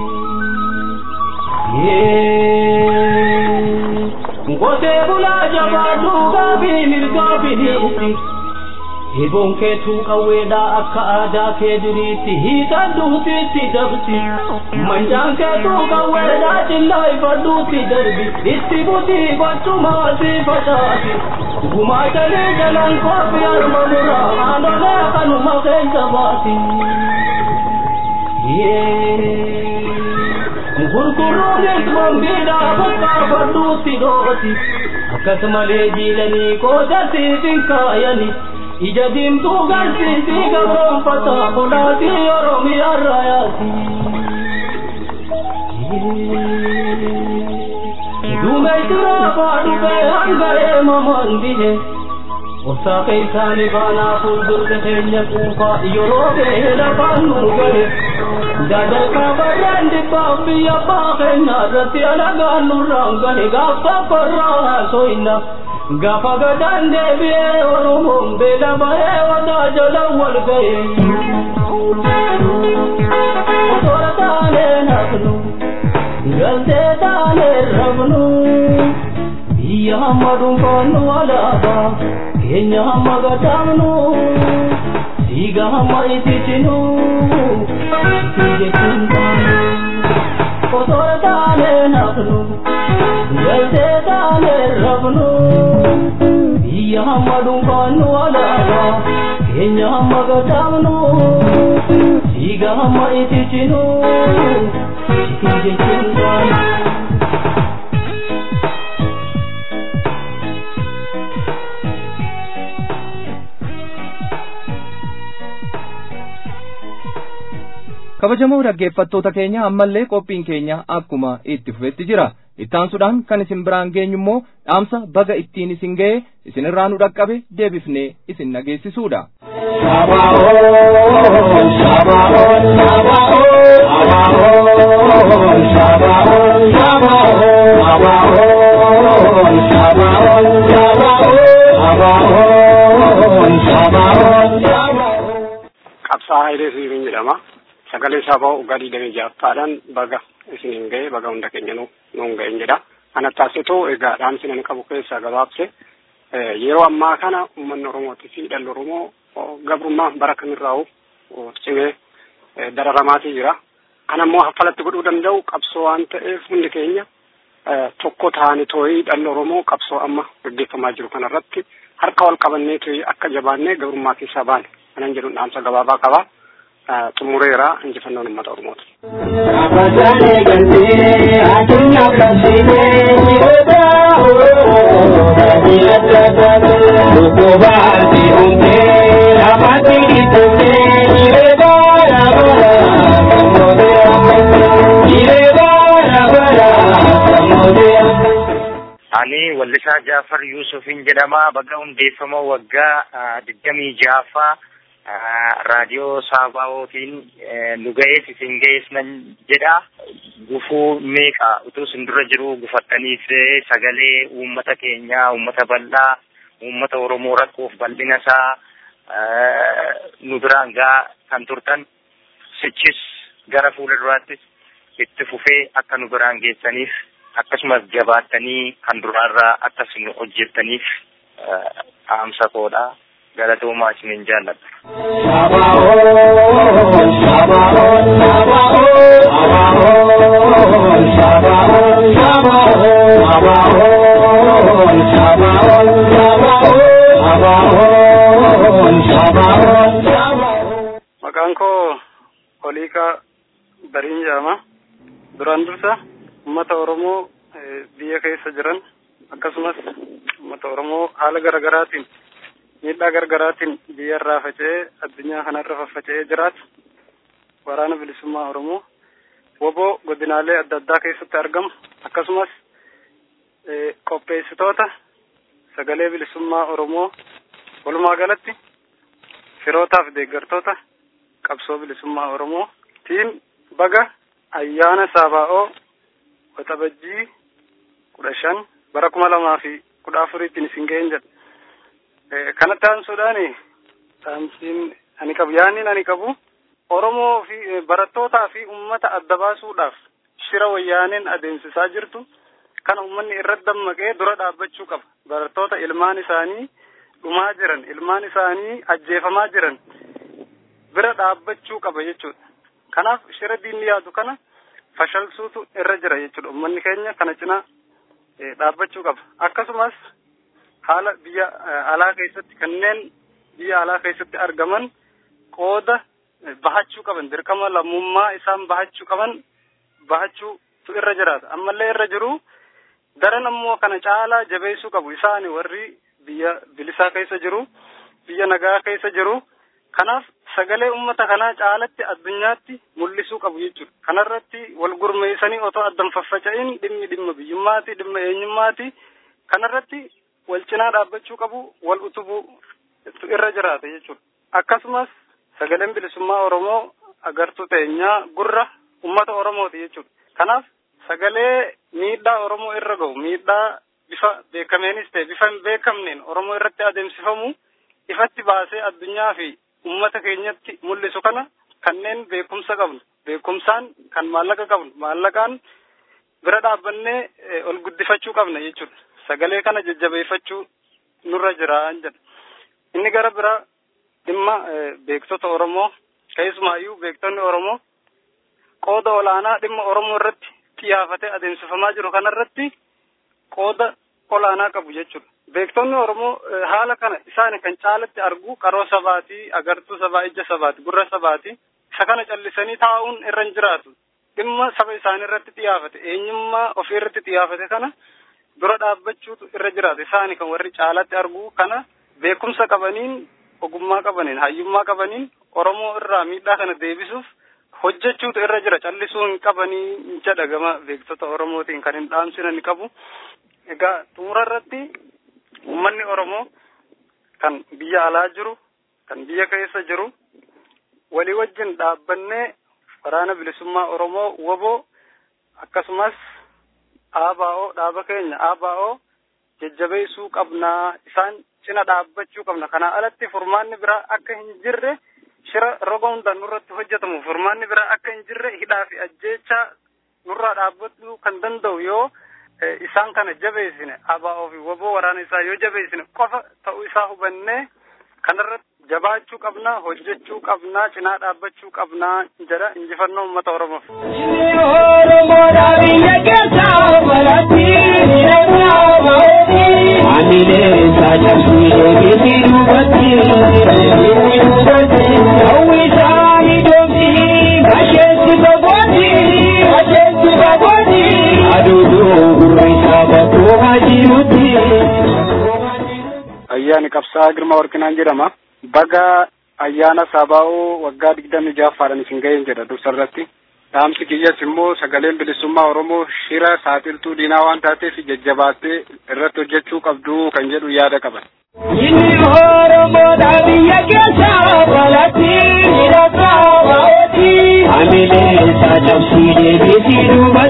Ngotee bulaa jabaadhu gaabii mirgaa biniisi. Hiboon keetuu qawweedhaa akka aadaa kee duriitti hiixadhuutiitti dabsi. Manjaan keetuu qawweedhaa cillaa ifadhuutti darbi. Itti butii gochumaasi facaasi. Gumaatalee jalaan koofii harma muraa haadholee kanuma keessa baasi. Gurguruunis bombiidhaa bakka fadhuutti dhooti. Akkasumalee jiilanii qoodasiif hin kaayani. Ija diimtuu garsiisii gabroonfata kolaatii Oromiyaa raayaati. duume jira baadhube hanga'ee mamaan bihe Obsaa keessaani baanaa fuuldurte keenya quufa yeroo ga'e lafaan nu gahe Dadarkaa barraan dhibbaaf biyya abbaa keenya irratti alagaan nurraan gahe gaafa korraa haasoyna Gaafa gadaan deebi'ee Oromoon beela bahee wadaa jala wal gahe Osoo taanee nafnu galtee taanee rabnu biyya hamma dhuunfaannu alaabaa keenya hamma gataamnu dhiiga hamma ititinu jechuun osoo taane nafnu galtee taane rabnu biyya hamma dhuunfaannu alaabaa keenya hamma gataamnu dhiiga hamma ititinu jechuun kabajamoo dhaggeeffattoota keenya ammallee qophiin keenya akkuma itti fufetti jira ittaansuudhaan kan isin biraan geenyu immoo dhaamsa baga ittiin isin ga'e isinirraa nu dhaqqabe deebifnee isin dhageessisuudha. qabsaa Hayilee Siiriin jedhama. Sagalee sabaa ugaadii damee ja'affaadhaan baga isiniin ga'e baga hunda keenya nuun ga'een jedha. Kana taasisu egaa dhaamsi nan qabu keessaa gabaabse yeroo ammaa kana uummanni Oromootii fi dhalli Oromoo gabrummaa bara kamirraa'u cimee dararamaatii jira. Kana immoo haffalatti godhuu danda'u qabsoo waan ta'eef hundi keenya tokko ta'anii too'ii dhalli Oromoo qabsoo amma gaggeeffamaa jiru kanarratti harka wal qabannee too'ii akka jabaannee gabrummaa keessaa baane kanan jedhu dhaamsa gabaabaa qaba. xumureera injifannoon uummata Oromooti. Ani Wallisaa Jaafar Yuusufiin jedhama. Baga hundeeffama waggaa digdamii jaaffaa raadiyoo saaba'ootiin nu ga'ees isin ga'ees nan jedha. Gufuu meeqa utuu isin dura jiru gufattaniif sagalee uummata keenyaa, uummata bal'aa, uummata Oromoo rakkoof bal'ina isaa nu biraan gaa kan turtan sichis gara fuula duraattis itti fufee akka nu biraan geessaniif akkasumas jabaattanii kan duraarraa akkas nu hojjettaniif dhaamsa koodha. galatoomaa isiniin jaalladha. Maqaan koo Oliiqaa Bariin jedhama. Duraan dursa uummata Oromoo biyya keessa jiran akkasumas uummata Oromoo haala garaagaraatiin miidhaa gargaraatiin biyya irraa faca'ee addunyaa kanarra faffaca'ee jiraatu waraana bilisummaa Oromoo woboo godinaalee adda addaa keessatti argamu akkasumas qopheessitoota sagalee bilisummaa Oromoo walumaa galatti firootaaf deeggartoota qabsoo bilisummaa Oromoo tiin baga ayyaana Saabaa'oo waxabajjii kudha shan bara kuma lamaa fi kudha afuriitiin isin ga'een jedha. kanatti aansuudhaan dhaamsiin ani qabu yaanni ani qabu Oromoo fi barattootaa fi uummata adda baasuudhaaf shira wayyaaneen adeemsisaa jirtu kana uummanni irratti dammaqee dura dhaabbachuu qaba. Barattoota ilmaan isaanii dhumaa jiran, ilmaan isaanii ajjeefamaa jiran bira dhaabbachuu qaba jechuudha. Kanaaf shira diinni yaadu kana fashalsuutu irra jira jechuudha. Uummanni keenya kana cinaa dhaabbachuu qaba. Akkasumas haala biyya alaa keessatti kanneen biyya alaa keessatti argaman qooda bahachuu qaban dirqama lammummaa isaan bahachuu qaban bahachuutu irra jiraata ammallee irra jiru daran ammoo kana caalaa jabeessuu qabu isaani warri biyya bilisaa keessa jiru biyya nagaa keessa jiru kanaaf sagalee uummata kanaa caalatti addunyaatti mul'isuu qabu jechuudha. Kanarratti wal gurmeessanii otoo addan faffaca'in dhimmi dhimma biyyummaati, dhimma eenyummaati. Kanarratti wal cinaa dhaabbachuu qabu, wal utubuu irra jiraata jechuudha. Akkasumas sagaleen bilisummaa Oromoo agartuu teenyaa gurra uummata Oromooti jechuudha. Kanaaf sagalee miidhaa Oromoo irra gahu, miidhaa bifa beekameenis ta'e bifa hin beekamneen Oromoo irratti adeemsifamu ifatti baasee addunyaa fi ummata keenyatti mul'isu kana kanneen beekumsa qabnu beekumsaan kan maallaqa qabnu maallaqaan bira dhaabbannee ol guddifachuu qabna jechuudha sagalee kana jajjabeeffachuu nurra jira jedha inni gara bira dhimma beektota oromoo keessumaayyuu beektonni oromoo qooda olaanaa dhimma oromoo irratti xiyyeeffatee adeemsifamaa jiru kanarratti qooda olaanaa qabu jechuudha. Beektonni Oromoo haala kana isaan kan caalatti argu qaroo sabaati, agartuu sabaa, ija sabaati, gurra sabaati. Isa kana callisanii taa'uun irra hin jiraatu. Dhimma saba isaanii irratti xiyyeeffate, eenyummaa ofii irratti xiyyeeffate kana dura dhaabbachuutu irra jiraata. Isaan kan warri caalatti argu kana beekumsa qabaniin, ogummaa qabaniin, hayyummaa qabaniin Oromoo irraa miidhaa kana deebisuuf hojjechuutu irra jira. Callisuu hin qabanii jedha gama beektota Oromootiin kan hin dhaamsinan qabu. Egaa xumura irratti uummanni Oromoo kan biyya alaa jiru, kan biyya keessa jiru, walii wajjin dhaabbannee waraana bilisummaa Oromoo woboo akkasumas ABO dhaaba keenya ABO jajjabeessuu qabnaa isaan cina dhaabbachuu qabna. Kanaa alatti furmaanni biraa akka hin jirre shira roga hundaan nurratti hojjetamu furmaanni biraa akka hin jirre hidhaa fi ajjeechaa nurraa dhaabbachuu kan danda'u yoo isaan kana jabeessine ABO fi woboo waraana isaa yoo jabeessine qofa ta'uu isaa hubannee kanarratti jabaachuu qabna hojjechuu qabna cinaa dhaabbachuu qabna jedha injifannoo uummata oromoof. Oromoodhaa biyya keessaa balatti Amilee saajabsii deebii duubatti hawwisaa miidhomsi basheessi fagooti basheessi fagooti aduuduu gurrisaa bakkuma jirutti. Ayyaani qabsaa Girmaa Warqinaan jedhama. Baga ayyaana Sabaa'oo waggaa digdami ja'affaadhaan isin ga'een jedha dursarratti. Dhaamsi kiyyas immoo sagaleen bilisummaa Oromoo shira saaxiltuu diinaa waan taateef jajjabaattee irratti hojjechuu qabdu kan jedhu yaada qaban. Inni Oromoodhaa biyya keessaa balatti hidhataa baa'ooti. Amilee saajabsii deebii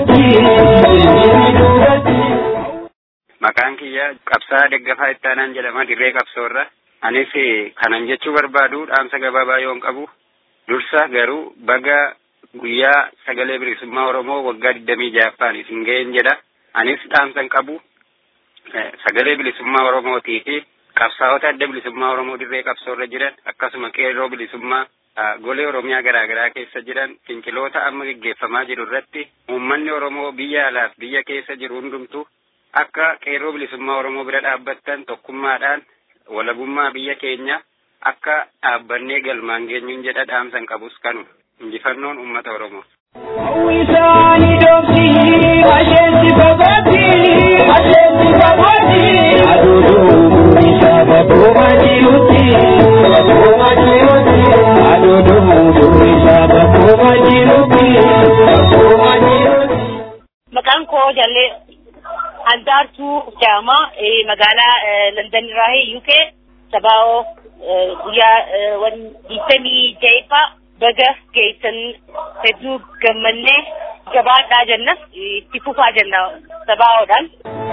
duubatti. Maqaan kiyya qabsaa deggafaa ittaanaan jedhama dirree qabsoorra. Anis kanan jechuu barbaadu dhaamsa gabaabaa yoon qabu. Dursa garuu baga guyyaa sagalee bilisummaa Oromoo waggaa digdamii ja'affaan isin ga'een jedha. Anis dhaamsan qabu sagalee bilisummaa Oromootii fi qabsaa'ota adda bilisummaa Oromoo dirree qabsoorra jiran akkasuma qeerroo bilisummaa golee Oromiyaa garaa garaa keessa jiran finciloota amma geggeeffamaa jiru irratti uummanni Oromoo biyya alaaf biyya keessa jiru hundumtu akka qeerroo bilisummaa Oromoo bira dhaabbattan tokkummaadhaan walabummaa biyya keenya akka dhaabbannee galmaan geenyuun jedha dhaamsan qabus kanu injifannoon uummata Oromoo. Hawwisaanii dhoofti asheensi fagooti asheensi fagooti aduuduu isaa bakkuma jirutti bakkuma jirutti aduuduu isaa bakkuma jirutti bakkuma jirutti. Maqaan koo jallee Andaartuu Jaama magaalaa London irraa UK sabaa'oo guyyaa digdamii ja'affaa baga geessan hedduu gammannee gabaadhaa jenna itti fufaa jenna sabaa'oodhaan.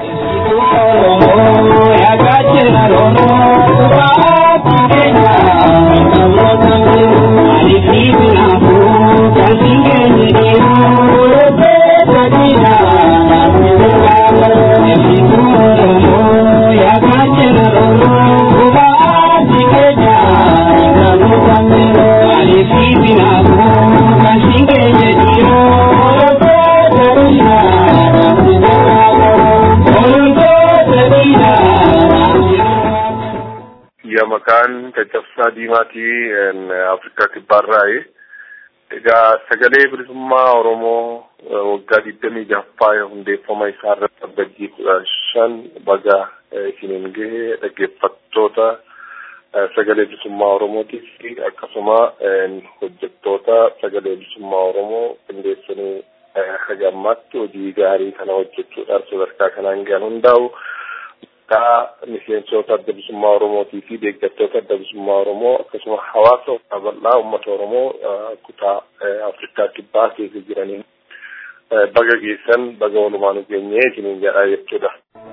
ya maqaan caccabsaa diimaatii afrikaa kibbaarraayi egaa sagalee bilisummaa oromoo waggaa digdamii ja'affaa hundeeffama isaa irratti abbajjii kudha shan baga isiniin gahe dhaggeeffattoota sagalee bilisummaa Oromootiif akkasuma hojjettoota sagalee bilisummaa Oromoo qindeessanii haga ammaatti hojii gaarii kana hojjechuudhaan sadarkaa kanaan gahan hundaa'u kaa miseensota adda bilisummaa Oromootii fi deeggartoota adda bilisummaa Oromoo akkasuma hawaasa bal'aa uummata Oromoo kutaa Afrikaa kibbaa keessa jiraniin baga geessan baga walumaan geenyee isiniin jedhaa jechuudha.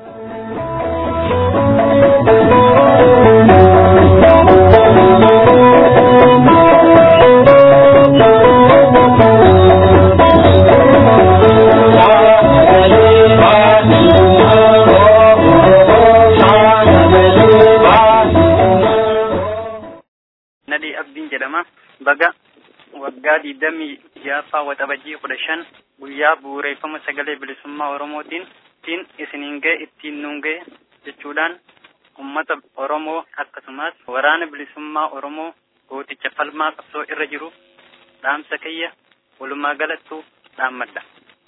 Nadii Abdiin jedhama. Baga waggaa digdamii ja'affaa waxabajjii kudha shan guyyaa bu'uureeffama sagalee bilisummaa Oromootiin ittiin isiniin ga'e ittiin nuun ga'e jechuudhaan ummata Oromoo akkasumas waraana bilisummaa Oromoo gooticha falmaa qabsoo irra jiru dhaamsa kiyya walumaa galattuu dhaammadha.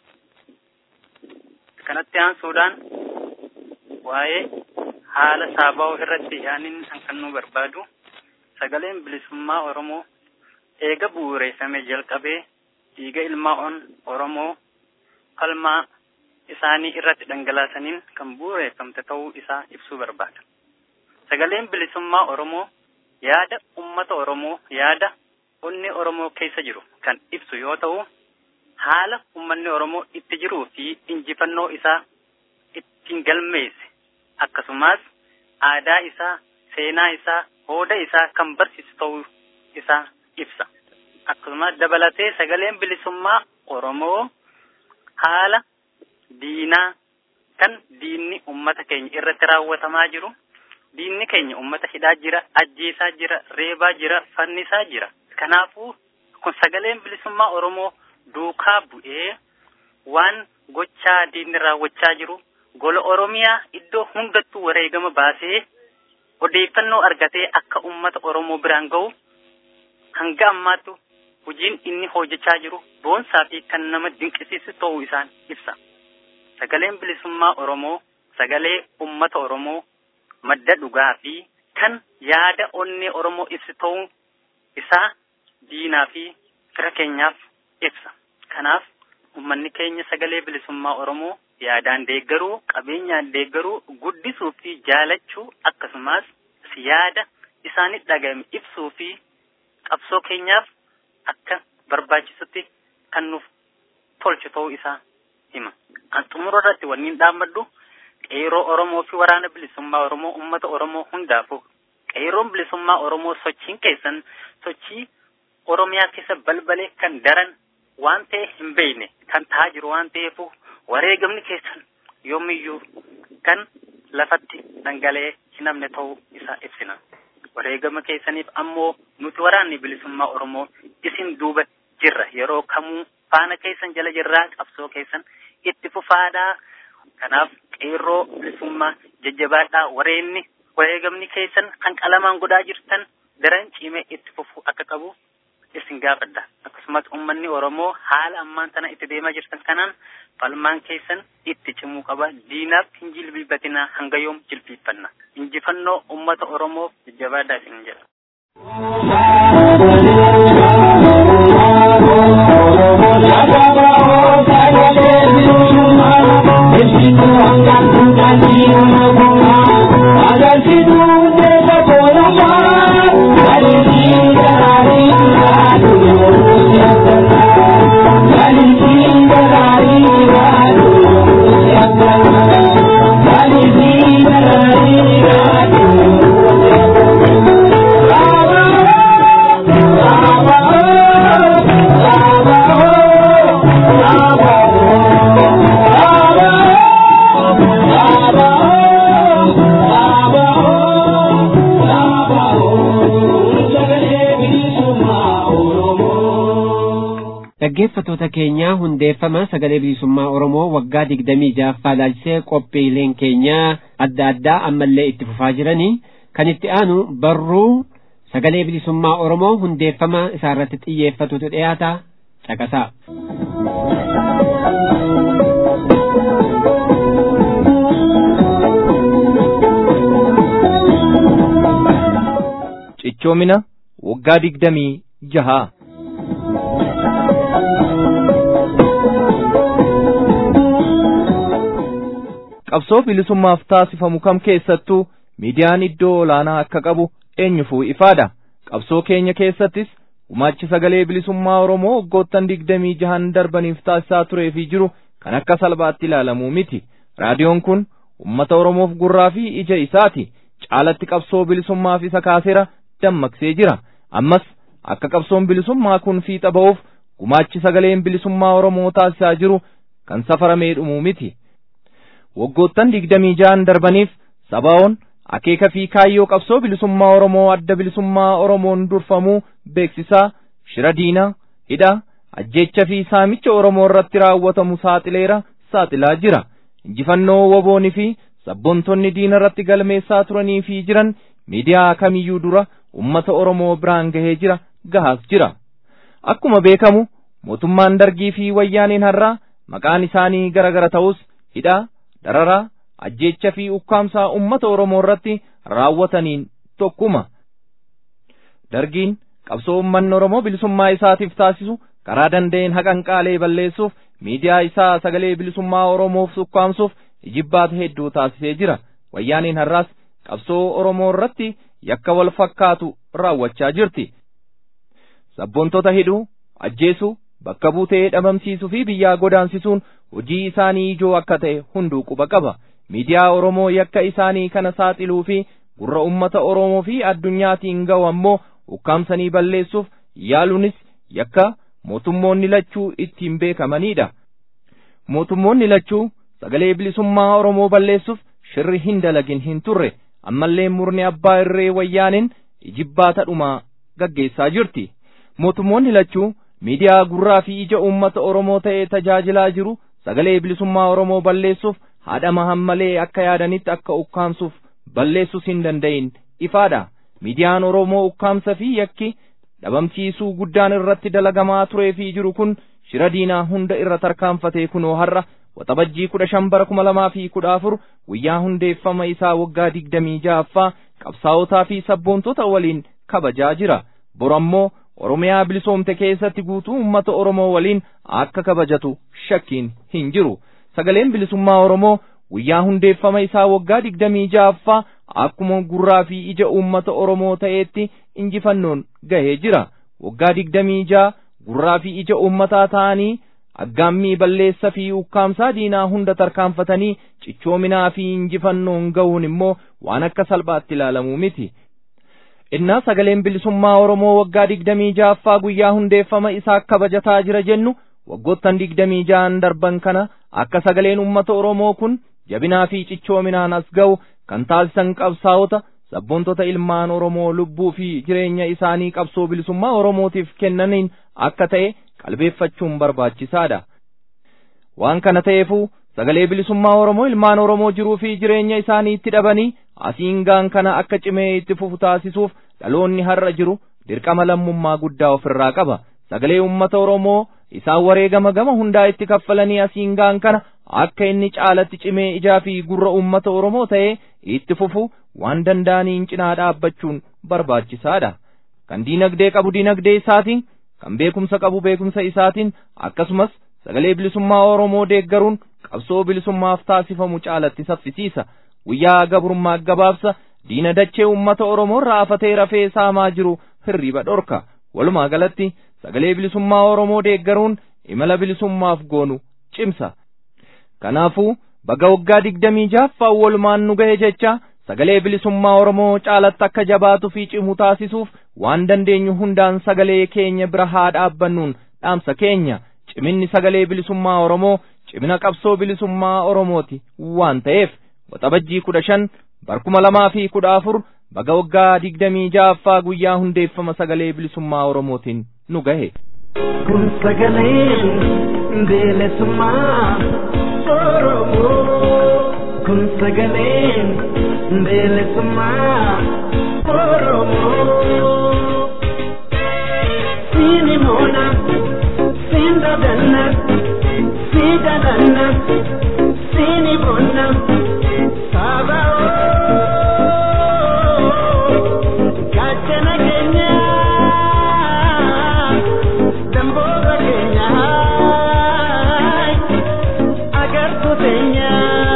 Kanatti aansuudhaan waa'ee haala saaba'oo irratti yaanin kan nu barbaadu sagaleen bilisummaa Oromoo eega bu'uureeffame jalqabee dhiiga ilmaan Oromoo falmaa isaanii irratti dhangalaasaniin kan bu'uureeffamte ta'uu isaa ibsuu barbaada. Sagaleen bilisummaa Oromoo yaada ummata Oromoo yaada onni Oromoo keessa jiru kan ibsu yoo ta'u haala ummanni Oromoo itti jiruu fi injifannoo isaa ittiin galmeesse akkasumas aadaa isaa seenaa isaa hooda isaa kan barsiisu ta'uu isaa ibsa. Akkasumas dabalatee sagaleen bilisummaa Oromoo haala diinaa kan diinni ummata keenya irratti raawwatamaa jiru diinni keenya ummata hidhaa jira ajjeesaa jira reebaa jira fannisaa jira kanaafuu kun sagaleen bilisummaa oromoo duukaa bu'ee waan gochaa diinni raawwachaa jiru gola oromiyaa iddoo hundattuu wareegama baasee odeeffannoo argatee akka ummata oromoo biraan ga'u hanga ammaattu hojiin inni hojjechaa jiru boonsaa fi kan nama dinqisiisu ta'uu isaan ibsa. Sagaleen bilisummaa Oromoo sagalee ummata Oromoo madda dhugaa fi kan yaada onnee Oromoo ibsu ta'uu isaa diinaa fi fira keenyaaf ibsa. Kanaaf ummanni keenya sagalee bilisummaa Oromoo yaadaan deeggaruu, qabeenyaan deeggaruu, guddisuu fi jaalachuu akkasumas yaada isaanitti dhaga'ame ibsuu fi qabsoo keenyaaf akka barbaachisutti kan nuuf tolchu ta'uu isaa hima. An xumura irratti wanniin dhaammadhu qeeroo Oromoo fi waraana bilisummaa Oromoo uummata Oromoo hundaafu qeeroon bilisummaa Oromoo sochiin keessan sochii Oromiyaa keessa balbalee kan daran waan ta'e hin beekne kan ta'aa jiru waan ta'eefu wareegamni keessan yoomiyyuu kan lafatti dhangala'ee hin hafne ta'uu isaa ibsina. Wareegama keessaniif ammoo nuti waraanni bilisummaa Oromoo isin duuba jirra yeroo kamuu faana keessan jala jirraa qabsoo keessan itti fufaadhaa. Kanaaf qeerroo bilisummaa jajjabaadhaa wareenni wareegamni keessan kan qalamaan godhaa jirtan daran cimee itti fufuu akka qabu isin gaafadha. Akkasumas uummanni Oromoo haala ammaan tana itti deemaa jirtan kanaan falmaan keessan itti cimuu qaba. Diinaaf hin jilbiifatinaa hanga yoom jilbiiffanna. Injifannoo uummata Oromoo jajjabaadhaa isin jedha. dhaggeeffatoota keenya hundeeffama sagalee bilisummaa oromoo waggaa digdamii ja'affaa ilaalchisee qophiileen keenya adda addaa ammallee itti fufaa jiranii kan itti aanu barruu sagalee bilisummaa oromoo hundeeffama isaarratti xiyyeeffatutu dhiyaata caqasaa. cichoomina waggaa digdamii jahaa. qabsoo bilisummaaf taasifamu kam keessattuu miidiyaan iddoo olaanaa akka qabu eenyufuu ifaadha qabsoo keenya keessattis gumaachi sagalee bilisummaa oromoo waggoottan digdamii jahan darbaniif taasisaa turee fi jiru kan akka salphaatti ilaalamuu miti raadiyoon kun ummata oromoof gurraa fi ija isaati caalatti qabsoo bilisummaaf isa kaaseera dammaqsee jira ammas akka qabsoon bilisummaa kun fiixa ba'uuf gumaachi sagaleen bilisummaa oromoo taasisaa jiru kan safaramee dhumuu miti waggoottan digdamii jahan darbaniif sabaa'oon akeeka fi kaayyoo qabsoo bilisummaa oromoo adda bilisummaa oromoon durfamuu beeksisaa shira diinaa hidha ajjeecha fi saamicha oromoo irratti raawwatamu saaxileera saaxilaa jira injifannoo waboonni fi sabboontonni diina irratti galmeessaa turanii fi jiran miidiyaa kamiyyuu dura ummata oromoo biraan gahee jira gahaas jira akkuma beekamu mootummaan dargii fi wayyaaniin har'aa maqaan isaanii gara gara ta'us hidhaa dararaa ajjeecha fi ukkaamsaa ummata oromoo irratti raawwataniin tokkuma dargiin qabsoo ummanni oromoo bilisummaa isaatiif taasisu karaa danda'een haqanqaalee balleessuuf miidiyaa isaa sagalee bilisummaa oromoof ukkaamsuuf ijibbaata hedduu taasisee jira wayyaaniin har'aas qabsoo oromoo irratti yakka wal fakkaatu raawwachaa jirti sabboontota hidhuu ajjeesuu bakka buutee dhabamsiisuu fi biyyaa godaansisuun hojii isaanii ijoo akka ta'e hunduu quba qaba miidiyaa oromoo yakka isaanii kana saaxiluu fi gurra ummata oromoo fi addunyaatiin ga'u ammoo ukkaamsanii balleessuuf yaaluunis yakka mootummoonni lachuu ittiin beekamanidha mootummoonni lachuu sagalee bilisummaa oromoo balleessuuf shirri hin dalagin hin turre ammallee murni abbaa irree wayyaaniin ijibbaata dhumaa gaggeessaa jirti mootummoonni lachuu miidiyaa gurraa fi ija uummata oromoo ta'ee tajaajilaa jiru sagalee bilisummaa oromoo balleessuuf haadhama hammalee akka yaadanitti akka ukkaamsuuf balleessuus hin danda'in ifaadha miidiyaan oromoo ukkaamsa fi yakki dhabamsiisuu guddaan irratti dalagamaa turee fi jiru kun shira diinaa hunda irra tarkaanfatee kunoo har'a waxabajjii kudha shan bara kuma lamaa fi kudha afur guyyaa hundeeffama isaa waggaa digdamii ja'affaa qabsaa'otaa fi sabboontota waliin kabajaa jira bor ammoo oromiyaa bilisoomte keessatti guutuu ummata oromoo waliin akka kabajatu shakkiin hin jiru sagaleen bilisummaa oromoo guyyaa hundeeffama isaa waggaa digdamii ja'affaa akkuma gurraa fi ija uummata oromoo ta'eetti injifannoon gahee jira waggaa digdamii ja'a gurraa fi ija uummataa ta'anii aggaammii balleessa fi ukkaamsaa diinaa hunda tarkaanfatanii cichoominaa fi injifannoon ga'uun immoo waan akka salphaatti ilaalamuu miti innaa sagaleen bilisummaa oromoo waggaa digdamii ja'affaa guyyaa hundeeffama isaa kabajataa jira jennu waggoottan digdamii ja'an darban kana akka sagaleen ummata oromoo kun jabinaa fi cichoominaan as ga'u kan taasisan qabsaa'ota sabboontota ilmaan oromoo lubbuu fi jireenya isaanii qabsoo bilisummaa oromootiif kennaniin akka ta'e qalbeeffachuun barbaachisaadha waan kana ta'eefuu sagalee bilisummaa oromoo ilmaan oromoo jiruu fi jireenya isaanii itti dhabanii asiin gaan kana akka cimee itti fufu taasisuuf dhaloonni har'a jiru dirqama lammummaa guddaa ofirraa qaba sagalee ummata oromoo isaan wareegama gama hundaa itti kaffalanii asiin gaan kana akka inni caalatti cimee ijaa fi gurra ummata oromoo ta'ee itti fufu waan danda'aniin cinaa dhaabbachuun barbaachisaadha kan diinagdee qabu diinagdee isaatiin kan beekumsa qabu beekumsa isaatiin akkasumas sagalee bilisummaa oromoo deeggaruun qabsoo bilisummaaf taasifamu caalatti saffisiisa guyyaa gabrummaa gabaabsa diina dachee ummata oromoo irraa afatee rafee saamaa jiru hirriba dhorka walumaa galatti sagalee bilisummaa oromoo deeggaruun imala bilisummaaf goonu cimsa kanaafuu baga waggaa digdamii ja'affaan walumaan nu gahe jecha sagalee bilisummaa oromoo caalatti akka jabaatu fi cimu taasisuuf waan dandeenyu hundaan sagalee keenya bira haa dhaabbannuun dhaamsa keenya ciminni sagalee bilisummaa oromoo cimina qabsoo bilisummaa oromooti waan ta'eef waxabajjii kudha shan barkuma lamaa fi kudha afur baga waggaa digdamii ja'affaa guyyaa hundeeffama sagalee bilisummaa oromootiin nu gahe. Kun sagaleen bilisummaa oromoo kun sagaleen bilisummaa oromoo siini moona siin dadanna sii dadanna siini moona saaba'oo gaachana keenya. keenya.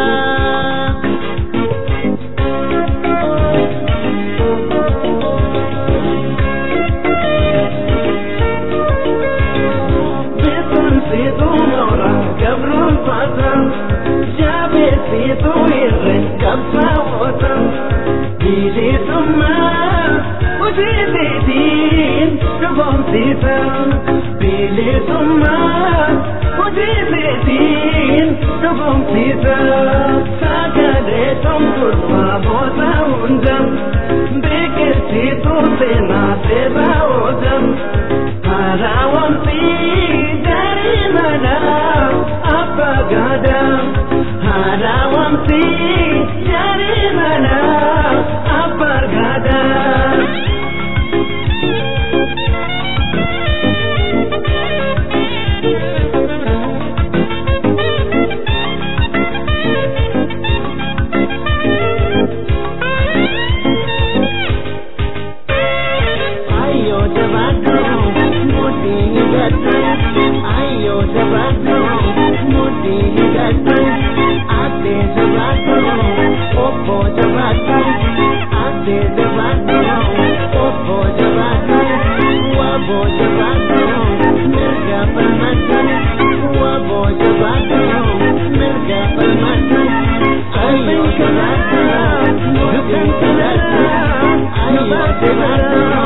Beekumsiitu moora gabruun faatan jaabeessiitu irre qabsaa'ootan bilisummaa hojiiseetiin dhugoomsiisan bilisummaa hojiiseetiin dhugoomsiisan sagalee tumturfaa boota hunda beekelsiitu seenaa seeraa ootan haaraawamsi gaarii manaa abbaa gaadaa haaraawamsi gaarii manaa abbaa gaadaa. Ayo jabato, mudi hidatu. Ayo jabato, mudi hidatu. Ate jabato, opo jabato. Ate jabato, opo jabato. Wabo jabato, mirga permata. Wabo jabato, mirga permata. Ayo jabato, mudi hidatu. Ayo jabato.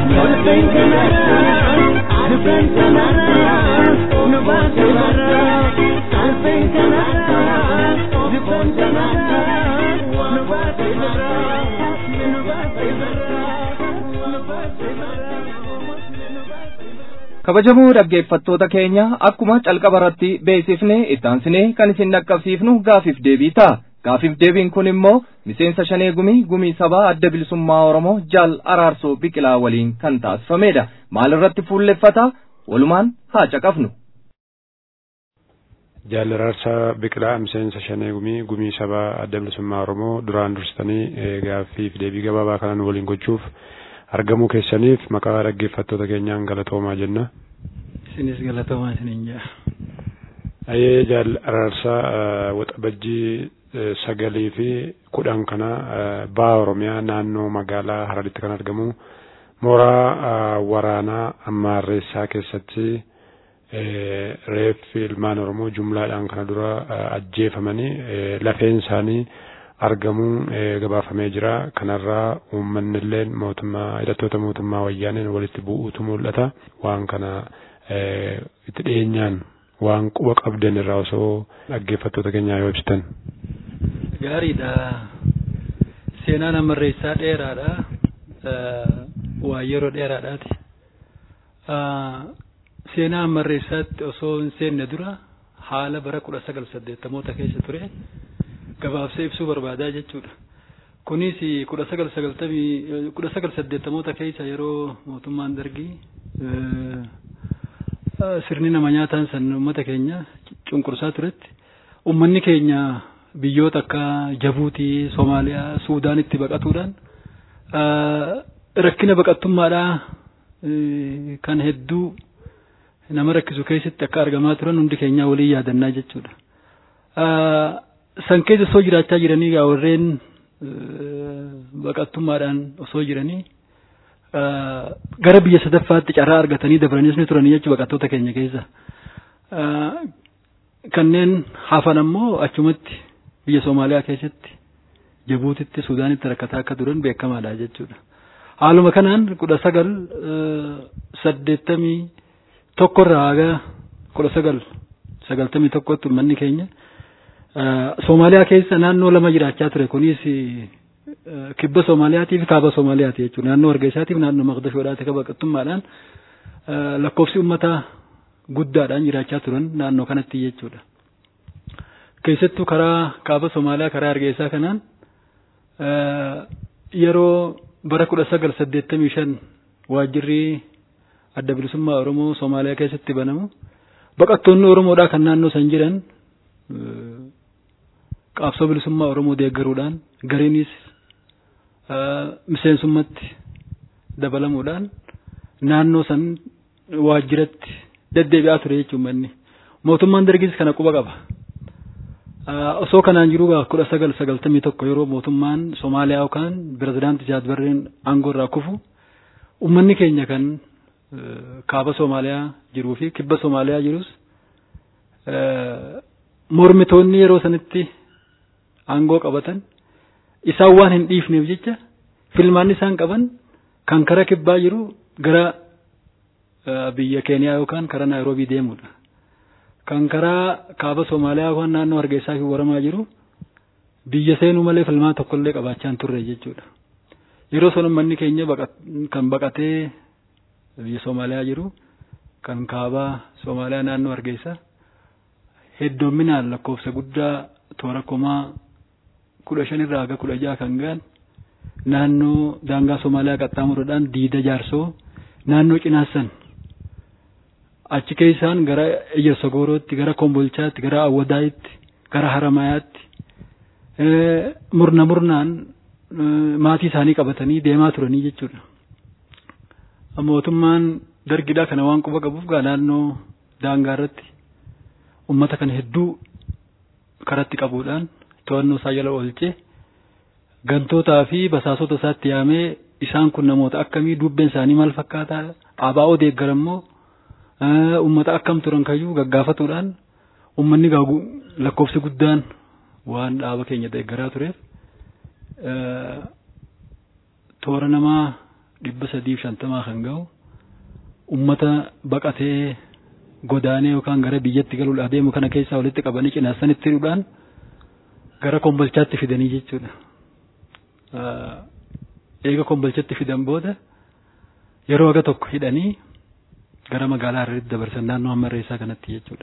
kabajamoo dhaggeeffattoota keenya akkuma calqaba irratti beeksifne ittaansine kan isin dhaqqabsiifnu gaafiif deebii ta'a gaafiif deebiin kun immoo miseensa shanee gumii gumii sabaa adda bilisummaa oromoo jaal araarsoo biqilaa waliin kan taasifamedha maal irratti fuulleffata walumaan haa caqafnu. Jaal Araarsaa Biqilaa miseensa shanee gumii gumii sabaa adda bilisummaa oromoo duraan dursitanii gaaffiif deebii gabaabaa kanaan waliin gochuuf argamuu keessaniif maqaa dhaggeeffattoota keenyaan galatoomaa jenna. Isinis galatoomaa isiniin jaa. Ayee jaal Araarsaa waxabajjii sagalii fi kudhan kana baha Oromiyaa naannoo magaalaa Hararitti kan argamu mooraa waraanaa Ammaarreessaa keessatti reeffi ilmaan Oromoo jumlaadhaan kana dura ajjeefamanii lafeen isaanii argamuun gabaafamee jira. Kanarraa uummanni illee mootummaa hidhattoota mootummaa wayyaaneen walitti bu'uutu mul'ata. Waan kana itti dhiyeenyaan waan quba qabdan irraa osoo dhaggeeffattoota keenyaa yoo ibsitan. Gaariidha. Seenaan ammarreessaa dheeraadha. Waa yeroo dheeraadhaati. Seenaa ammarreessaatti osoo hin seenne dura haala bara kudha sagal saddeettamoota keessa ture gabaabsee ibsuu barbaadaa jechuudha. Kunis kudha sagal sagaltamii kudha sagal saddeettamoota keessa yeroo mootummaan dargii sirni nama nyaataan san uummata keenya cunqursaa turetti uummanni keenya biyyoota akka Jabuutii, Soomaaliyaa, Suudaanitti baqatuudhaan rakkina baqattummaadhaa kan hedduu nama rakkisu keessatti akka argamaa turan hundi keenyaa waliin yaadannaa jechuudha. San keessa osoo jiraachaa jiranii gaa warreen baqattummaadhaan osoo jiranii gara biyya sadaffaatti carraa argatanii dabraniis ni turanii jechuudha baqattoota keenya keessa. Kanneen hafan ammoo achumatti biyya Soomaaliyaa keessatti Jabuutitti Suudaanitti rakkataa akka turan beekamaadha jechuudha. Haaluma kanaan kudha sagal saddeettamii tokkorraa haga kudha sagal sagaltamii tokkotti uummanni keenya Soomaaliyaa keessa naannoo lama jiraachaa ture kunis kibba Soomaaliyaatii fi kaaba Soomaaliyaati jechuudha. Naannoo Hargeysaatiif naannoo Maqdashoodhaati akka baqattummaadhaan lakkoofsi uummataa guddaadhaan jiraachaa turan naannoo kanatti jechuudha. Keessattuu karaa kaaba Soomaaliyaa karaa Hargeysaa kanaan yeroo bara kudha sagal saddeettamii shan waajjirri adda bilisummaa Oromoo Soomaaliyaa keessatti banamu baqattoonni Oromoodhaa kan naannoo san jiran qaabsoo bilisummaa Oromoo deeggaruudhaan gariinis miseensummaatti dabalamuudhaan naannoo san waajjiratti deddeebi'aa ture jechuun manni mootummaan dargis kana quba qaba. osoo kanaan jiru kudha sagal sagaltamii tokko yeroo mootummaan Somaaliyaa yookaan pirezidaantii Siyaad Barreen aangoo irraa kufu uummanni keenya kan kaaba Somaaliyaa jiruu fi kibba Somaaliyaa jirus mormitoonni yeroo sanitti aangoo qabatan isaan waan hin dhiifneef jecha filmaanni isaan qaban kan kara kibbaa jiru gara biyya Keeniyaa yookaan kara Naayiroobii deemudha. Kan karaa kaaba Somaaliyaa yookaan naannoo Hargeysaa fi Waramaa jiru biyya seenuu malee filmaa tokkollee qabaachaa hin turre jechuudha. Yeroo sana uummanni keenya kan baqatee biyya Somaaliyaa jiru kan kaabaa Somaaliyaa naannoo Hargeysaa heddumminaan lakkoofsa guddaa toora kumaa kudha shanirraa haga kudha jaha kan ga'an naannoo daangaa Somaaliyaa qaxxaamuruudhaan diida jaarsoo naannoo cinaassan achi keessaan gara Ejersogoorootti gara Kombolchaatti gara Awwadaayitti gara Haramayaatti murna murnaan maatii isaanii qabatanii deemaa turanii jechuudha. Mootummaan dargidhaa kana waan quba qabuuf gaa naannoo daangaa irratti uummata kana hedduu karatti qabuudhaan to'annoo isaa jala oolchee gantootaa fi basaasota isaatti yaamee isaan kun namoota akkamii dubbeen isaanii maal fakkaataa abaa'oo deeggarammoo uummata akkam turan kayyuu gaggaafatuudhaan uummanni lakkoofsi guddaan waan dhaaba keenya deeggaraa tureef toora namaa dhibba sadiif shantamaa kan ga'u uummata baqatee godaanee yookaan gara biyyatti galuudhaa deemu kana keessaa walitti qabanii cinaasanitti hidhuudhaan gara kombolchaatti fidanii jechuudha. Eega kombolchatti fidan booda yeroo aga tokko hidhanii gara magaalaa Hararitti dabarsan naannoo Hammarreessaa kanatti jechuudha.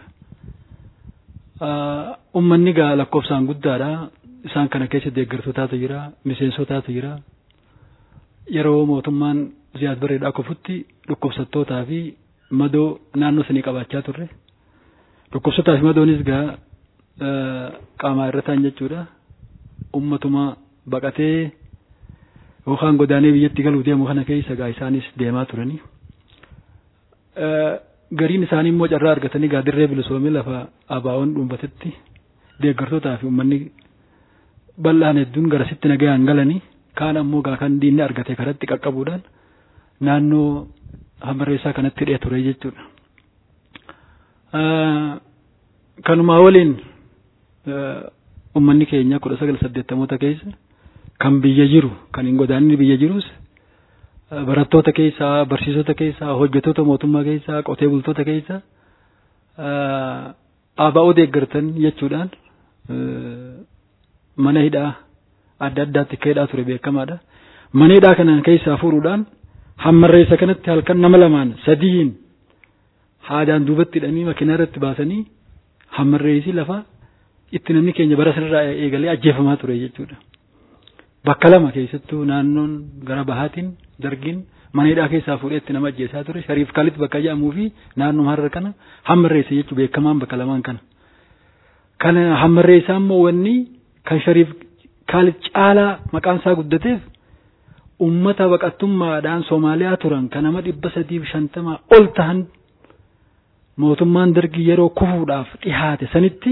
Uummanni gaa lakkoofsaan guddaadha. Isaan kana keessa deeggartootaatu jira, miseensotaatu jira. Yeroo mootummaan Ziyaad Barreedhaa kufutti dhukkubsattootaa fi madoo naannoo sanii qabaachaa turre. Dhukkubsataa fi madoonis gaa qaamaa irra ta'an jechuudha. Ummatuma baqatee yookaan godaanee biyyatti galuu deemu kana keessa gaa isaanis deemaa turanii. Gariin isaanii immoo carraa argatanii gaa dirree bilisoomii lafa abaa'oon dhuunfatetti deeggartootaa fi uummanni bal'aan hedduun garasitti nagayaan galanii kaan ammoo gaa kan diinni argate karatti qaqqabuudhaan naannoo hammarreessaa kanatti hidhee ture jechuudha. Kanumaa waliin uummanni keenya kudha sagal saddeettamoota keessa kan biyya jiru kan hin godaanni biyya jirus barattoota keessaa barsiisota keessaa hojjettoota mootummaa keessaa qotee bultoota keessaa abaa'oo deeggartan jechuudhaan mana hidhaa adda addaatti akka hidhaa ture beekamaadha. Mana hidhaa kanaan keessaa fuudhuudhaan hammarreessa kanatti halkan nama lamaan sadiin haadaan duubatti hidhanii makiinaa irratti baasanii hammarreessi lafa itti namni keenya bara sanarraa eegalee ajjeefamaa ture jechuudha. Bakka lama keessattuu naannoon gara bahaatiin dargiin mana hidhaa keessaa fuudhee itti nama ajjeesaa ture shariif kaalit bakka jedhamuu fi naannoo harra kana hammarreessa jechuun beekamaan bakka lamaan kana. Kana hammarreessaa immoo wanni kan shariif kaalit caalaa maqaan isaa guddateef ummata baqattummaadhaan Soomaaliyaa turan kan nama dhibba sadiif shantamaa ol ta'an mootummaan dargii yeroo kufuudhaaf dhihaate sanitti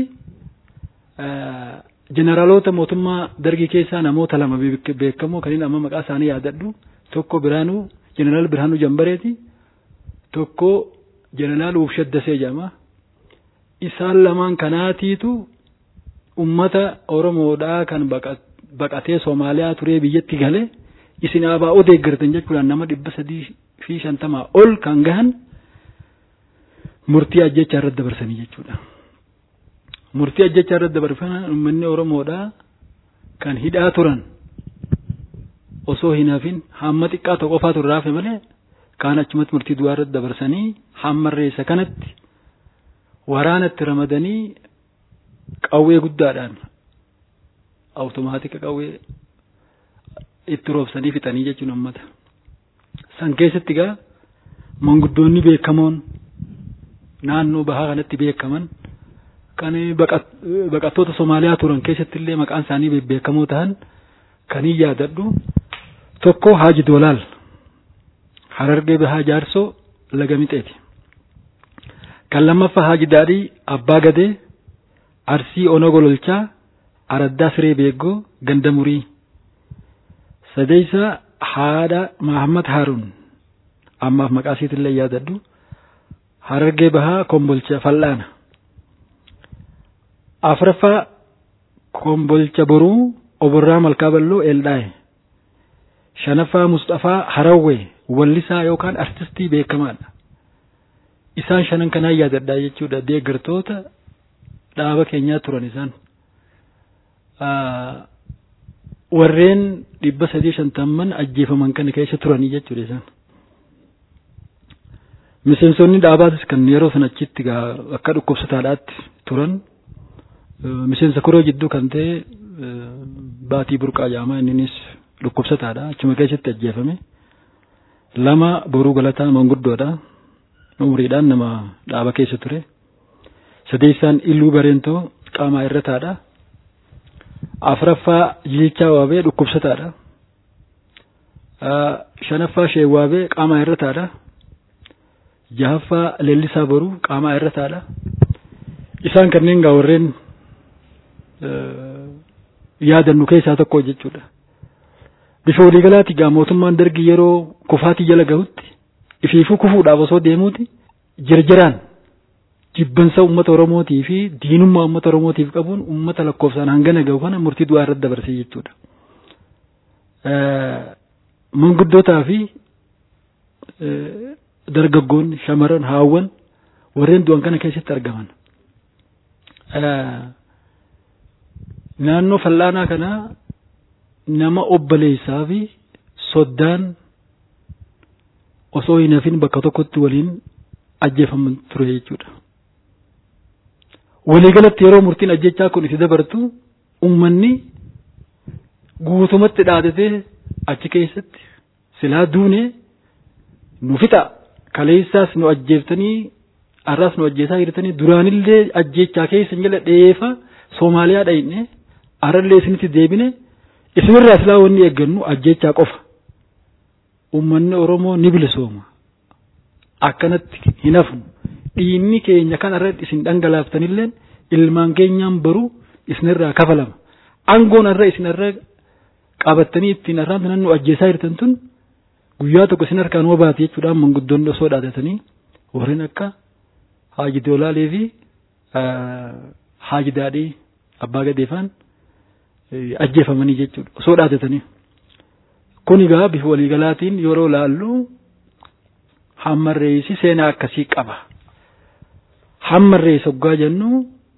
jeneraalota mootummaa dargii keessaa namoota lama beekamoo kan inni amma maqaa isaanii yaadadhu tokko Biraanuu jeneraal Biraanuu Jambareeti tokko jeneraal Wubshaddasee jedhama isaan lamaan kanaatiitu ummata Oromoodhaa kan baqatee Soomaaliyaa turee biyyatti gale isin abaa'oo deeggartan jechuudhaan nama dhibba sadii fi shantamaa ol kan gahan murtii ajjechaa irratti dabarsanii jechuudha. Murtii ajjechaa irratti dabarfan uummanni Oromoodhaa kan hidhaa turan osoo hin hafin hamma xiqqaa tokko qofaatu irraa hafe malee kaan achumatti murtii du'aa irratti dabarsanii hammarreessa kanatti waraanatti ramadanii qawwee guddaadhaan awutomaatika qawwee itti roobsanii fixanii jechuun uummata. San keessatti gaa manguddoonni beekamoon naannoo bahaa kanatti beekaman kan baqattoota Somaaliyaa turan keessatti illee maqaan isaanii beekamoo ta'an kan hin yaadadhu tokko Haaji Doolaal Harargee Bahaa Jaarsoo Laga Mixeeti. Kan lammaffaa Haaji Daadhii Abbaa Gadee Arsii Onoo Gololchaa Araddaa Siree Beeggoo Gandamurii sadeeysa haadha Mahammad Haaruun ammaaf maqaa isiitillee yaadadhu Harargee Bahaa Kombolcha Fal'aana afraffaa Kombolcha Boruu Oborraa Malkaa Balloo Eeldaaye shanaffaa Mustafaa Harawwee wallisaa yookaan artistii beekamaadha. Isaan shanan kanaan yaadadhaa jechuudha deeggartoota dhaaba keenyaa turan isaan. Warreen dhibba sadii shantamman ajjeefaman kana keessa turanii jechuudha isaan. Miseensonni dhaabaatis kan yeroo sana achitti akka dhukkubsataadhaatti turan miseensa koroo jidduu kan ta'e baatii burqaa jaamaa inninis dhukkubsataadha achuma keessatti ajjeefame. Lama boruu galataa manguddoodha. Umriidhaan nama dhaaba keessa ture. Sadeessaan illuu bareentoo qaamaa irrataadha. Afraffaa jilchaa waabee dhukkubsataadha. Shanaffaa sheewwaabee qaamaa irrataadha. Jahaffaa leellisaa boruu qaamaa irrataadha. Isaan kanneen gaa warreen yaadannu keessaa tokko jechuudha. Bifa waliigalaati gaa mootummaan dargii yeroo kufaatii jala gahutti ifiifuu kufuudhaaf osoo deemuuti jirjiraan jibbansa uummata Oromootii fi diinummaa uummata Oromootiif qabuun uummata lakkoofsaan hangana gahu kana murtii du'aa irratti dabarsee jechuudha. Manguddootaa fi dargaggoonni shamaran haawwan warreen du'an kana keessatti argaman. Naannoo fal'aanaa kanaa nama obboleessaa fi soddaan osoo hin hafin bakka tokkotti waliin ajjeefaman ture jechuudha. Waliigalatti yeroo murtiin ajjechaa kun itti dabartu uummanni guutumatti dhaadatee achi keessatti silaa duunee nu fixa kaleessaas nu ajjeeftanii har'aas nu ajjeesaa jirtanii duraanillee ajjechaa keessa jala dheefa Soomaaliyaa dhayne har'allee isinitti deebine isinirraa silaa wanni eeggannu ajjechaa qofa. Uummanni Oromoo ni bilisooma. Akkanatti hin hafnu. Dhiinni keenya kan irratti isin dhangalaaftaniillee ilmaan keenyaan baruu isinirraa kafalama. Aangoon irra isin irra qabattanii ittiin irraan tunan nu ajjeesaa jirtan tun guyyaa tokko isin harkaan wabaati jechuudhaan manguddoonni osoo dhaadatanii warreen akka Haaji Doolaalee fi Haaji Daadhii Abbaa Gadeefaan ajjeefamanii jechuudha osoo dhaadatanii. Kun egaa bifa waliigalaatiin yeroo laallu hammarreessi seenaa akkasii qaba. Hammarreessa hoggaa jennu